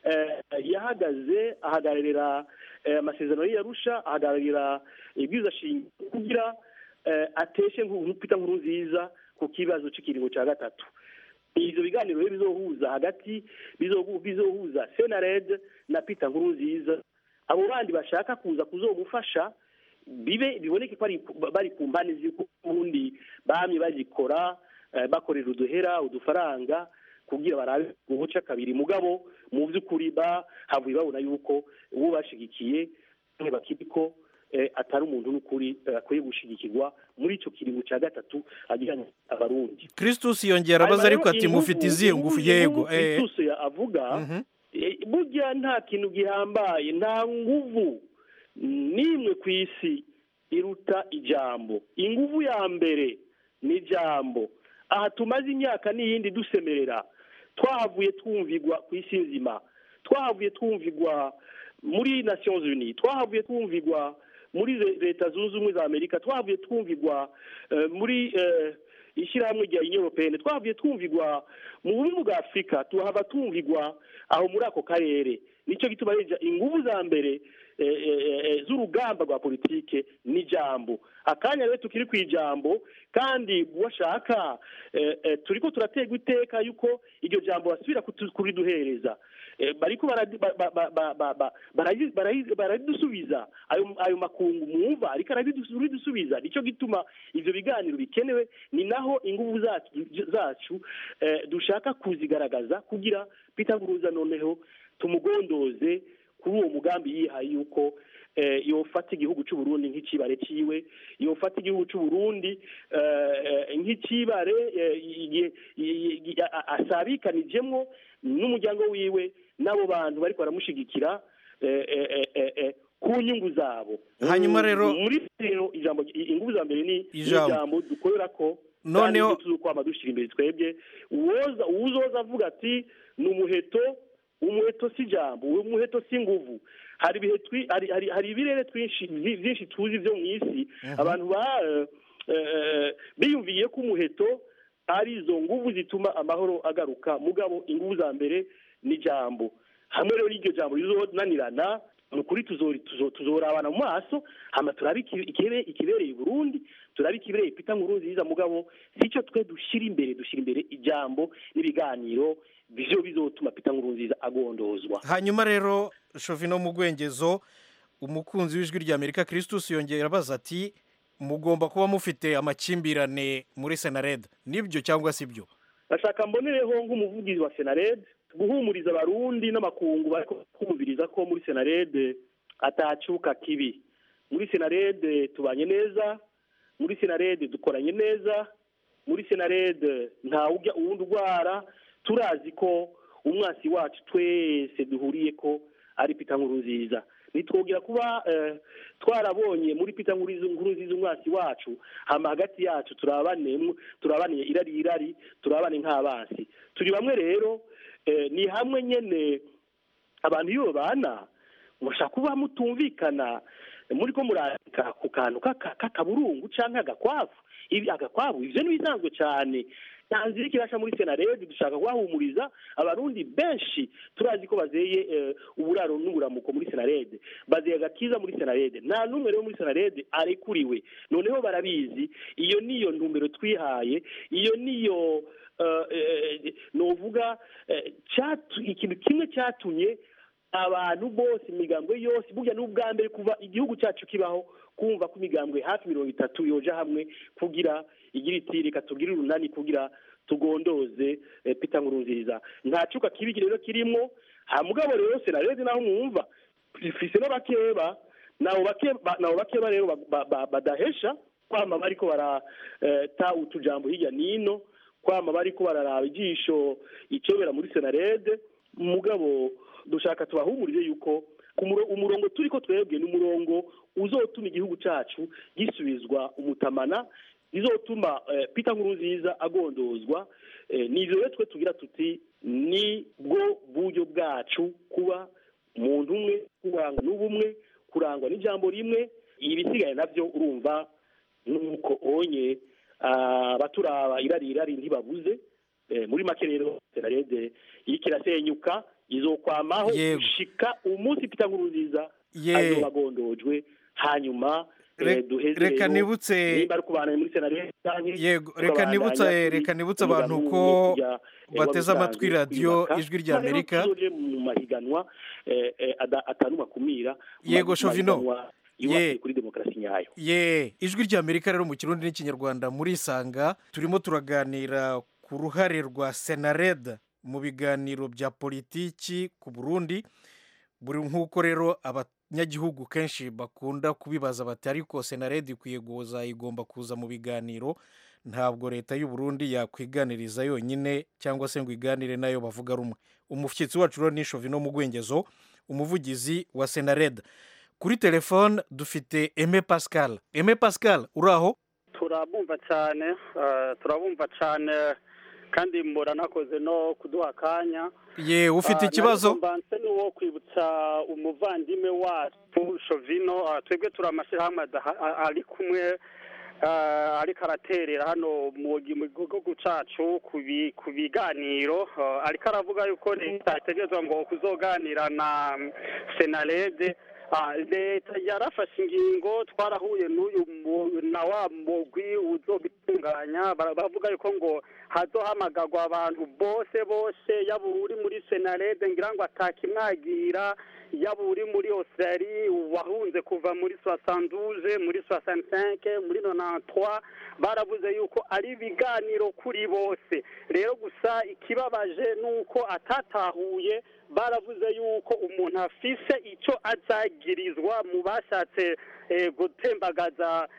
yahagaze ahagararira amasezerano y'iyarusha ahagararira ibwiza shingiro kugira ateshe Peter nkuru nziza ku kibazo cy'ikiringo cya gatatu ibyo biganiro rero bizohuza hagati bizohuza senarede na Peter nkuru nziza abo bandi bashaka kuza kuzomufasha bibe biboneke ko bari ku mpande z'ubundi bamye bagikora bakorera uduhera udufaranga kugira barabe ubuca kabiri mugabo mu by'ukuri bahavuye babona yuko uwo bashigikiye bakiriko atari umuntu n'ukuri akwiye gushigikirwa muri icyo kiringo cya gatatu ajyanye abarundi christus yongera abaza ariko ati mufite izihe ngufu yego christus avuga burya nta kintu gihambaye nta nguvu n'imwe ku isi iruta ijambo inguvu ya mbere ni ijambo aha tumaze imyaka n'iyindi dusemerera twahavuye twumvigwa ku isi nzima twahavuye twumvigwa muri nations unies twahavuye twumvigwa muri leta zunze ubumwe za amerika twahavuye twumvigwa muri ishyirahamwe rya europeyene twahavuye twumvigwa mu bumwe bwa afurika tuhava twumvigwa aho muri ako karere nicyo gituma ingufu za mbere z'urugamba rwa politike ni ijambo akanya rero tukiri ku ijambo kandi washaka turi ko turaterwa iteka yuko iryo jambo basubira kuriduhereza bariko baradusubiza ayo makungu mwumva ariko arabidusubiza nicyo gituma ivyo biganiro bikenewe ni naho ingufu zacu dushaka kuzigaragaza kugira Peter Nguruza noneho tumugondoze kuri uwo mugambi yihaye yuko yofata igihugu cy'u Burundi nk'ikibare ciwe yofata igihugu cy'u Burundi nk'ikibare asabikanijemwo n'umuryango wiwe n'abo bantu bariko baramushigikira ku nyungu zabo hanyuma rero muri rero ijambo ingufu za mbere ni ijambo dukorera ko noneho tuzokwama dushyira imbere twebwe uwoza uwuzoza avuga ati ni umuheto umuheto si ijambo umuheto si inguvu hari ibihe hari hari hari ibirere twinshi byinshi tuzi byo mu isi abantu ba biyumviye ko umuheto ari izo nguvu zituma amahoro agaruka mugabo inguvu za mbere ni ijambo hamwe rero n'iryo jambo rizonanirana ni ukuri tuzorabana mu maso hama turabe ikibereye Burundi turabe ikibereye Peter Nkurunziza mugabo sicyo twe dushyira imbere dushyira imbere ijambo n'ibiganiro byo bizotuma Peter Nkurunziza agondozwa hanyuma rero Shovino mu gwengezo umukunzi w'ijwi rya Amerika Christus yongera abaza ati mugomba kuba mufite amakimbirane muri Senared nibyo cyangwa si byo bashaka mbonereho nk'umuvugizi wa Senared guhumuriza abarundi n'amakungu bari kumviriza ko muri senarede atacuka kibi muri senarede tubanye neza muri senarede dukoranye neza muri senarede ntawujya uwundi urwara turazi ko umwasi wacu twese duhuriye ko ari pita nkuru nziza nitwongera kuba twarabonye muri pita nkuru nziza umwasi wacu hama hagati yacu turabane turabaniye irari irari turabane nk'abansi turi bamwe rero ni hamwe nyine abantu iyo babana mushaka kuba mutumvikana muri ko murandika ku kantu k'aka- k'akaburungu cyangwa agakwavu ibi agakwavu ivyo ni bisanzwe cyane nta nzira ikirasha muri senaredi dushaka kubahumuriza abarundi benshi turazi ko bazeye eh, uburaro n'uburamuko muri senarede bazeye agakiza muri senarede nta n'umwe rero muri senarede arekuriwe noneho barabizi iyo niyo ntumbero twihaye iyo niyo eh, eh, novuga eh, cyatu- ikintu kimwe cyatumye abantu bose imigambwe yose burya n'ubwa mbere kuva igihugu cyacu kibaho kumva ko imigambwe hafi mirongo itatu yoja hamwe kugira igira iti reka tugire urunani kugira tugondoze eh, Peter Nkurunziza nta cuka kibi rero kirimo ha mugabo rero senarede naho mwumva ifise n'abakeba nabo bakeba nabo bakeba rero ba- ba- ba- badahesha kwama bariko barata utujambo hirya nino kwama bariko bararaba ijisho icobera muri senarede mugabo dushaka tubahumurire yuko ku muro- umurongo turi ko twebwe ni umurongo uzotuma igihugu cyacu gisubizwa umutamana izotuma eh, Peter Nkurunziza agondozwa eh, ni ivyo rero twe tugira tuti ni bwo buryo bwacu kuba umuntu umwe kurangwa n'ubumwe kurangwa n'ijambo rimwe ibisigaye navyo urumva nuko onye ah, abaturaba irari irari ntibabuze eh, muri make rero senarede iriko irasenyuka izokwamaho Yego. gushika umunsi Peter Nkurunziza Ye. azoba agondojwe hanyuma eh, Re- duheze reka rero, nibutse- nimba ari kubana muri senarede canke yego reka tukabandanya nibutse turi reka nibutse umugambi abantu umwe ko kujya, eh, bateze wabisanzwe amatwi radiyo kwiyubaka. ijwi rya Rero amerika tuzoje mu mahiganwa eh, eh, ada- atanuma kumira mu Yego, ma- Shovino. mahiganwa Ye. yubakiye kuri demokarasi nyayo ye ijwi rya amerika rero mu kirundi n'ikinyarwanda murisanga turimo turaganira ku ruhare rwa senareda mu biganiro bya politiki ku burundi buri nk'uko rero abanyagihugu kenshi bakunda kubibaza bati ariko senareda ikwiye guza igomba kuza mu biganiro ntabwo leta y'u Burundi yakwiganiriza yonyine cyangwa se ngo iganire nayo bavuga rumwe umushyitsi wacu rero ni shovino mu gwengezo umuvugizi wa senareda kuri telefone dufite eme pascal eme pascal uri aho turabumva cyane eh, turabumva cyane kandi muranakoze no kuduha akanya ye ufite Ah, ikibazo nariko mbanse ni uwo kwibutsa umuvandimwe wacu shovino ah, twebwe turi amashyirahamwe adaha- a- ari kumwe ah, ariko araterera hano mu gi- mu gihugu cacu ku bi- ku biganiro ah, ariko aravuga yuko leta itegerezwa ngo kuzoganira na mm, senarede Ah, leta yarafashe ingingo twarahuye n'uyu mu- na wa mugwi uzobitunganya bara- baravuga yuko ngo hazohamagarwa abantu bose bose yaba uri muri senarede ngira ngo atakimwagira yaba uri muri australie wahunze kuva muri soixante muri soixante muri nonantwa baravuze yuko ari ibiganiro kuri bose rero gusa ikibabaje ni uko atatahuye baravuze yuko umuntu afise icyo azagirizwa mu bashatse eh, gutembagaza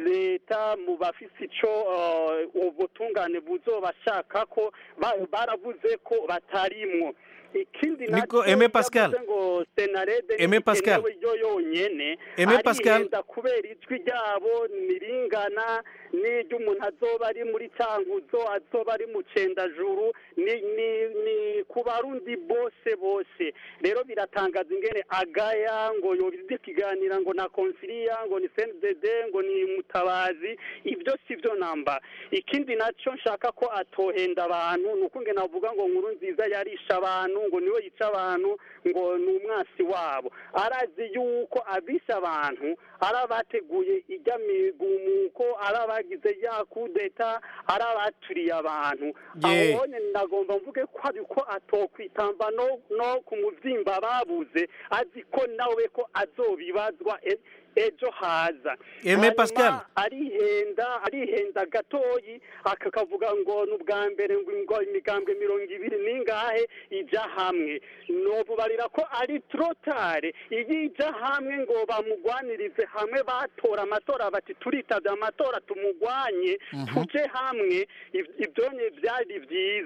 leta mu bafise ico eh, ubutungane buzobashaka ko ba- baravuze ko batarimwo ikindi Niko, naco Aimé Pascal. yavuze ngo senarede Aimé Pascal. ntikenewe yo yonyene Aimé Pascal. arihenda kubera ijwi ryabo niringana n'iry'umuntu azoba ari muri cankuzo azoba ari mu cendajuru ni ni ni ku barundi bose bose rero biratangaza ingene agaya ngo yobize ikiganira ngo na konsilia ngo ni cndd ngo ni mutabazi ibyo si byo namba ikindi nacyo nshaka ko atohenda abantu ni uko ngena avuga ngo nkuru nziza yarisha abantu ngo niwe yica abantu ngo ni umwasi wabo arazi yuko abisha abantu ari abateguye ijya migumuko ari abagize ya kudeta ari abaturiye abantu Ye. aho nyine ndagomba mvuge ko ariko atokwitamba no no ku muvyimba babuze azi ko nawe ko azobibazwa e- ejo haza Aimé Hanyuma Pascal. arihenda arihenda gatoyi akakavuga ngo ni ubwa mbere ngo ngo imigambwe mirongo ibiri n'ingahe ija hamwe nobubarira ko ari trotare iyo ija hamwe ngo bamugwanirize hamwe batora amatora bati turitavye amatora tumugwanye Mhm. tuje hamwe Iv- ibyo ni byari byiza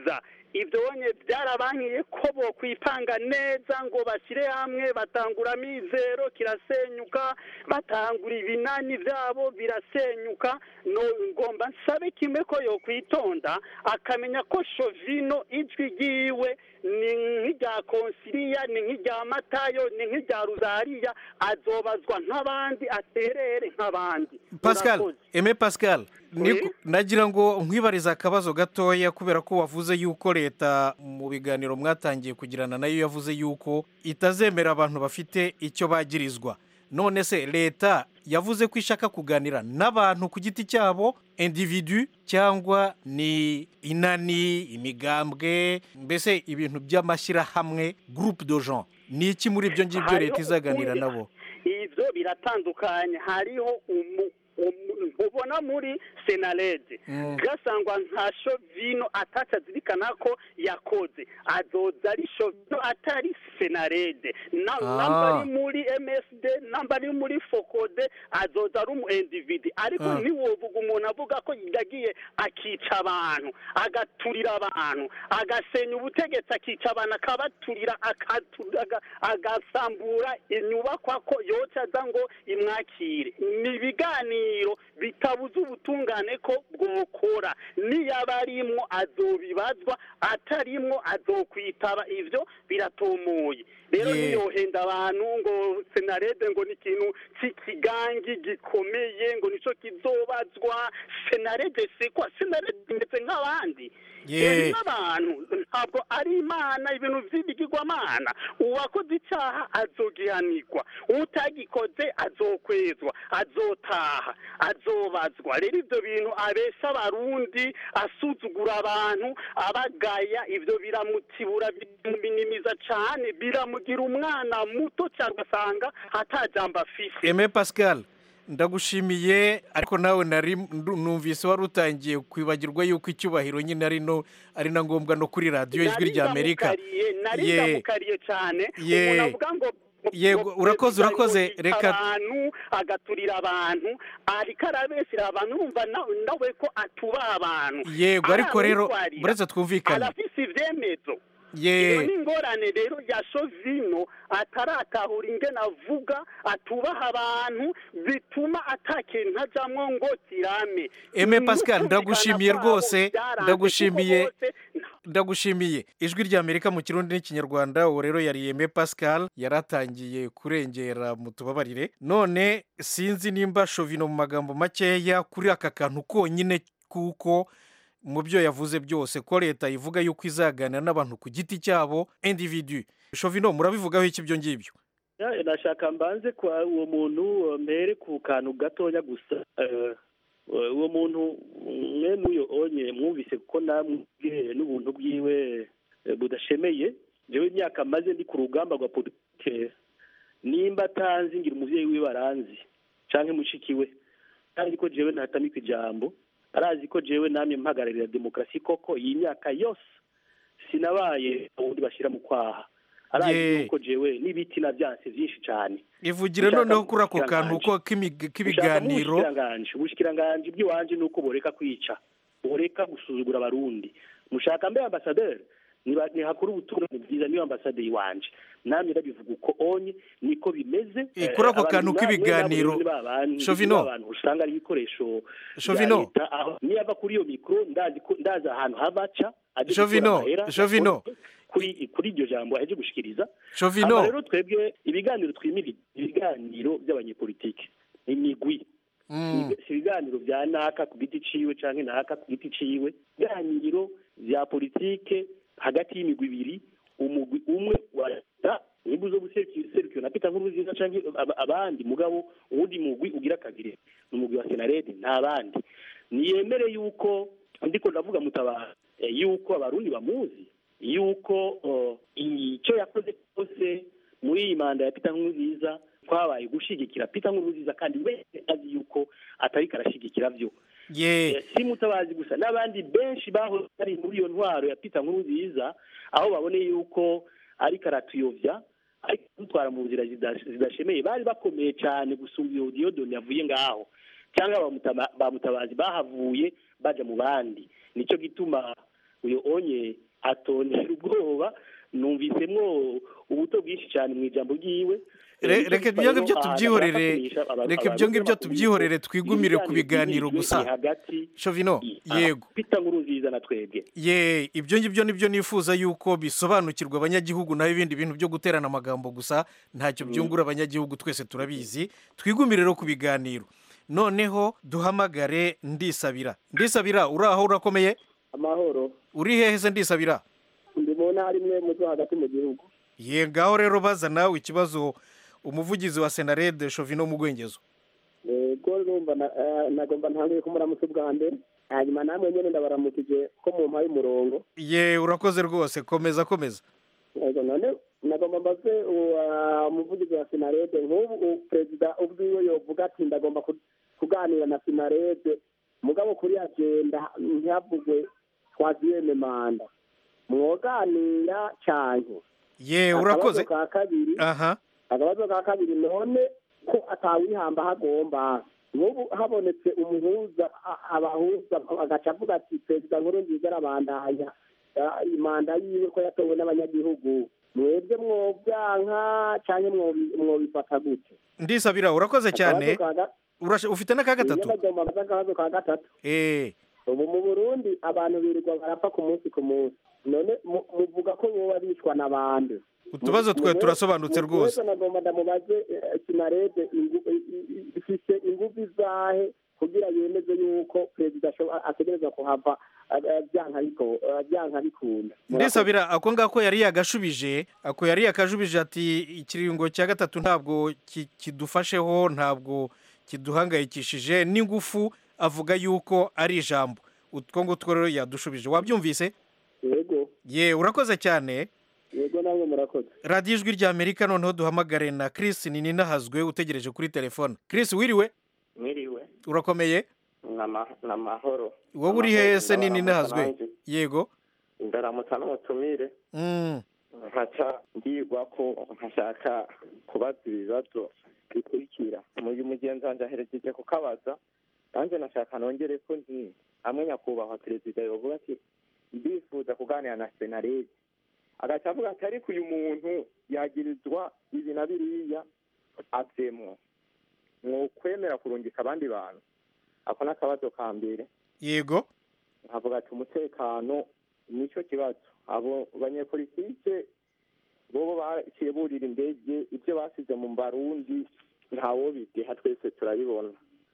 ibyo bonye byarabankiye ko bo kwipanga neza ngo bashyire hamwe batangura amizero kirasenyuka batangura ibinani byabo birasenyuka no ngomba nsabe kimwe ko yo kwitonda akamenya ko shovino ijwi ryiwe ni nk'irya konsiliya ni nk'irya matayo ni nk'irya ruzariya azobazwa nk'abandi aterere nk'abandi pascal Murakoze. eme pascal ni- Oui. nagira ngo nkwibarize akabazo gatoya kubera ko wavuze yuko leta mu biganiro mwatangiye kugirana nayo yavuze yuko itazemera abantu bafite icyo bagirizwa none se leta yavuze ko ishaka kuganira n'abantu ku giti cyabo individu cyangwa ni inani imigambwe mbese ibintu by'amashyirahamwe groupe de gens ni iki muri ibyo ngibyo Hariho leta izaganira ukundi- nabo ibyo biratandukanye hariho umu- umu- ubona muri senarede Mm. gasangwa nka shovino ataca azirikana ko yakoze azoza ari shovino atari senarede Na- Ah. namba ari muri msd namba ari muri fokode azoza ari umu individi ariko Ah. ntiwovuga umuntu avuga ko yagiye akica abantu agaturira abantu agasenya ubutegetsi akica abantu akabaturira akatu- aga- agasambura inyubakwa ko yoca aza ngo imwakire ni ibiganiro bitabuza ubutungane ko bwokora niyaba arimwo azobibazwa atarimwo azokwitaba ivyo biratomoye rero Yeah. niyohenda abantu ngo senarede ngo ni ikintu cy'ikigangi gikomeye ngo nico kizobazwa senarede sikwa senarede imeze nk'abandi Yeah. Eh, n'abantu ntabwo ari imana ibintu vy'ibigirwamana uwakoze icyaha azogihanirwa utagikoze azokwezwa azotaha azobazwa rero ibyo bintu abesha abarundi asuzugura abantu abagaya ibyo biramutibura biramunimiza cyane biramugira umwana muto cyangwa asanga atajamba afise eme pascal ndagushimiye ariko nawe nari ndu- numvise wari utangiye kwibagirwa yuko icyubahiro nyine ari no ari na ngombwa no kuri radiyo ijwi rya amerika Naringamukariye, nari Ye. ndamukariye cyane Ye. umuntu avuga ngo Yego, ngo urakoze, perezida urakoze, yoyica reka- abantu agaturira abantu ariko arabeshyira abantu urumva na- nawe ko atubaha abantu yego ariko rero Aramwitwarira. buretse twumvikane arafise ibyemezo Ye. iyo ni ingorane rero ya shovino ataratahura ingene avuga atubaha abantu bituma atakintu ajamwo ngo kirame eme pascal N'ukumvikana ndagushimiye kwabo rwose byaranze, ndagushimiye kuko bose ndagushimiye ijwi rya amerika mu kirundi n'ikinyarwanda uwo rero yari eme pascal yari atangiye kurengera mu tubabarire none sinzi nimba shovino mu magambo makeya kuri aka kantu konyine kuko mu byo yavuze byose ko leta ivuga yuko izaganira n'abantu ku giti cyabo individu shovino murabivugaho iki ibyo ngibyo Ya, nashaka mbanze kwa uwo muntu mbere ku kantu gatoya gusa eh, uwo muntu mwe n'uyo onye mwumvise ko namwe n'ubuntu bwiwe eh, budashemeye jewe imyaka maze ndi ku rugamba rwa politike nimba atanzi ngira umuvyeyi wiwe aranzi canke mushiki we kandi ko jewe ntatamika ijambo arazi ko jewe namye mpagararira demokarasi koko iyi myaka yose sinabaye ubundi bashyira mu kwaha arazi Ye. yuko jewe n'ibiti na byanse byinshi cyane ivugire Ushaka noneho kuri ako kantu ubushikiranganje. ko k'imig- k'ibiganiro ubushikiranganje ubushikiranganje bw'iwanje ni uko boreka kwica boreka gusuzugura abarundi mushaka mbe ambasaderi niba- nihakora ubutumwa bwiza niyo ambasaderi wanje namwe ndabivuga uko onye niko bimeze Eh, kuri ako abantu kantu namwe k'ibiganiro, nabo ni ba bantu, Shovino. ni ba bantu usanga ari ibikoresho bya Shovino. leta, aho niyava kuri iyo mikoro ndazi ko- ndazi ahantu habaca aje Shovino, gutora amahera, Shovino. kuri kuri iryo jambo aje gushikiriza Shovino. Hama rero twebwe ibiganiro twimira ibiganiro by'abanyepolitike imigwi Mm. si ibiganiro bya naka ku giti ciwe canke naka ku giti ciwe ibiganiro bya politike hagati y'imigwi ibiri umugwi umwe wa leta nimba uzo guserukiwe na Peter Nkurunziza canke ab- abandi mugabo uwundi mugwi ugira kabiri ni umugwi wa Senarede nta bandi niyemere yuko ndiko ndavuga mutabara eh, yuko abarundi bamuzi yuko uh, icyo yakoze cyose muri iyi manda ya Peter Nkurunziza kwabaye gushigikira Peter Nkurunziza kandi wese azi yuko atari karashigikira byo ye Eh, si mutabazi gusa n'abandi benshi bahoze bari muri iyo ntwaro ya Peter Nkurunziza aho baboneye yuko ariko aratuyovya ariko dutwara mu nzira zida- zidashemeye bari bakomeye cyane gusumba iyo Diodone yavuye ngaho cyangwa bamutaba- bamutabazi bahavuye baja mu bandi nicyo gituma uyo onye atondera ubwoba numvisemwo ubuto bwinshi cyane mu ijambo ryiwe Re- reka ibyo ngibyo tubyihorere reka ibyo ngibyo tubyihorere twigumire ku biganiro gusa shovino yego pita nkuru nziza na twebwe ye ibyo ngibyo nibyo nifuza yuko bisobanukirwa abanyagihugu naho ibindi bintu byo guterana amagambo gusa ntacyo byungura abanyagihugu twese turabizi twigumire rero ku biganiro noneho duhamagare ndisabira ndisabira uri aho urakomeye amahoro uri hehe se ndisabira ndi mu ntara imwe mu zo hagati mu gihugu ye ngaho rero baza nawe ikibazo umuvugizi wa senarede shovino mu rwengezo yego numva na- eh, nagomba ntanguye kumuramutsa ubwa mbere hanyuma namwe nyine ndabaramukije ko mu mpaye umurongo ye urakoze rwose komeza komeza yego none nagomba mbaze uwa- umuvugizi wa sinarede nk'ubu u- perezida ubwiwe yovuga ati ndagomba ku- kuganira na sinarede mugabo kuri agenda ntihavugwe twaziyeme manda mwoganira canke ye urakoze akabazo ka kabiri aha akabazo ka kabiri none ko atawihamba hagomba nk'ubu habonetse umuhuza a- abahuza agaca avuga ati perezida nkuru nziza arabandanya ah, imanda yiwe ko yatowe n'abanyagihugu mwebwe mwobyanka canke mwobi- mwobifata gute ndisabira urakoze cyane Akabazo ka ga- Urasha- ufite n'aka gatatu Iyo nagomba mbaze akabazo ka gatatu eh ubu mu burundi abantu birirwa barapfa ku munsi ku munsi none mu- muvuga ko boba bicwa n'abandi utubazo twe turasobanutse rwose nagomba ndamubaze eh, sinarede ingu- i- i- i- ifise ingufu izahe kugira yemeze yuko perezida ashobo- ategereza kuhava eh, eh, byanka biko- eh, byanka bikunda ndisabira ako ngako yari yagashubije ako yari yakajubije ati ikiringo cya gatatu ntabwo ki- kidufasheho ntabwo kiduhangayikishije n'ingufu avuga yuko ari ijambo utwo ngutwo rero yadushubije wabyumvise yego ye urakoze cyane yego namwe murakoze radiyo ijwi rya amerika noneho duhamagare na chris ninahazwe utegereje kuri telefone chris wiriwe mwiriwe urakomeye ni amahoro wowe uri hehe se ninahazwe yego ndaramutsa n'umutumire Mm. nkaca ndigwa ko nkashaka kubaza ibibazo bikurikira uyu mugenzi wanjye aherekeje kukabaza nanjye nashaka nongere ko nti hamwe nyakubahwa perezida yovuga ati ndifuza kuganira na senarede agaca avuga ati ariko uyu muntu yagirizwa ibi na biriya avemwo mwokwemera kurungika abandi bantu ako ni akabazo ka mbere yego nkavuga ati umutekano nicyo kibazo abo banyepolitike bobo baciye burira indege ibyo basize mu barundi ntawo bideha twese turabibona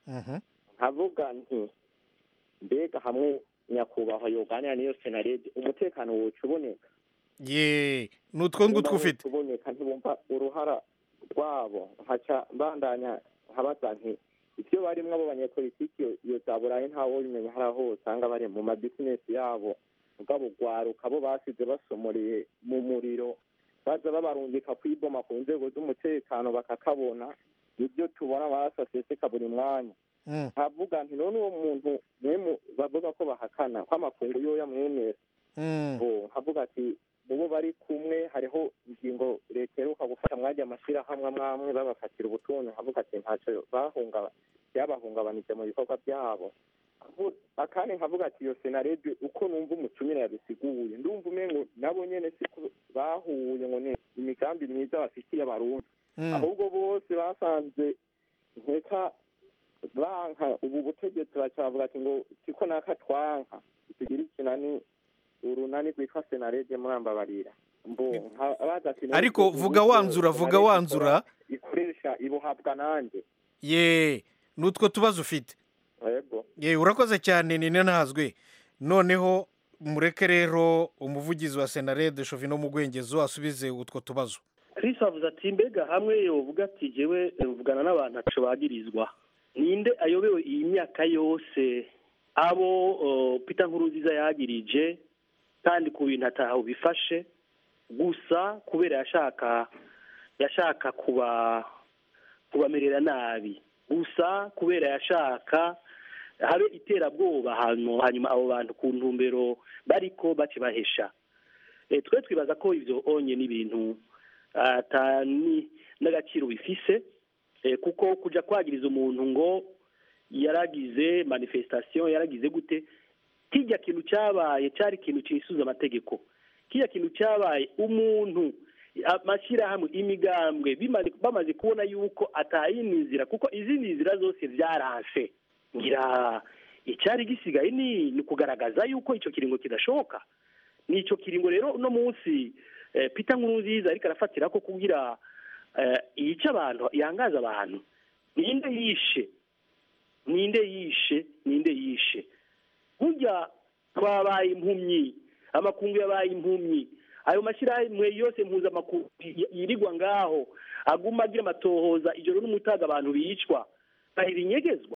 nkavuga nti mbega hamwe nyakubahwa yoganira n'iyo senarede umutekano woca uboneka ye ni utwo ngutwo ufite uboneka ntibumva uruhara rwabo nkaca mbandanya nkabaza nti ibyo barimwo abo banyepolitiki iyo- iyo za burayi ntawo bimenya hari aho usanga bari mu mabizinesi yabo mugabo ugwaruka bo basize basomoreye mu muriro baza babarungika kwiboma ku nzego z'umutekano bakakabona nibyo tubona amaraso aseseka buri mwanya nkavuga nti none uwo muntu mwemu bavuga ko bahakana ko amakungu yoya mwemera bo nkavuga ati mubo bari kumwe hariho ingingo leta iheruka gufata mwajya amashyirahamwe amwe amwe babafatira ubutunzi nkavuga ati ntacyo bahungaba byabahungabanije mu bikorwa byabo Nkavu- akandi nkavuga ati iyo senarede uko numva umutumire yabisiguye ndumva umengo nabo nyene siko bahuye ngo ni imigambi myiza bafitiye abarundi ahubwo bose basanze nkeka banka ubu butegetsi bacyavuga ati ngo siko naka twanka tugira ikinani urunani rwitwa senarede murambabarira mbo nka- baza ati none Ariko ubu vuga buryo wanzura, vuga Senarede wanzura. ikora- ikoresha ibuhabwa nanjye ye ni utwo tubazo ufite yego ye urakoze cyane ni ntazwe noneho mureke rero umuvugizi wa senarede shovino mu rwengezo asubize utwo tubazo Chris avuze ati mbega hamwe yovuga ati jewe mvugana n'abantu aco bagirizwa ninde ayobewe iyi myaka yose abo uh, Peter Nkurunziza yagirije kandi ku bintu ataho bifashe gusa kubera yashaka yashaka kuba kubamerera nabi gusa kubera yashaka habe iterabwoba hanyuma hanyuma abo bantu ku ntumbero bariko bakibahesha Eh, twe twibaza ko ivyo onye n'ibintu atani n'agaciro bifise eh, kuko kuja kwagiriza umuntu ngo yaragize manifestation yaragize gute kijya kintu cyabaye cyari ikintu cyisuza amategeko kiriya kintu cyabaye umuntu amashyirahamwe imigambwe bimaze- bamaze kubona yuko atayindi nzira kuko izindi nzira zose byaranse ngira icyari gisigaye ni ni ukugaragaza yuko icyo kiringo kidashoboka ni icyo kiringo rero uno munsi eh, peter nkurunziza ariko arafatira ko kugira eh, yica abantu yangaza abantu ninde yishe ninde yishe ninde yishe burya twabaye impumyi amakungu yabaye impumyi ayo mashyirahamwe yose mpuzamakungu y- yirirwa ngaho aguma agira amatohoza ijoro n'umutaga abantu bicwa bahira inyegezwa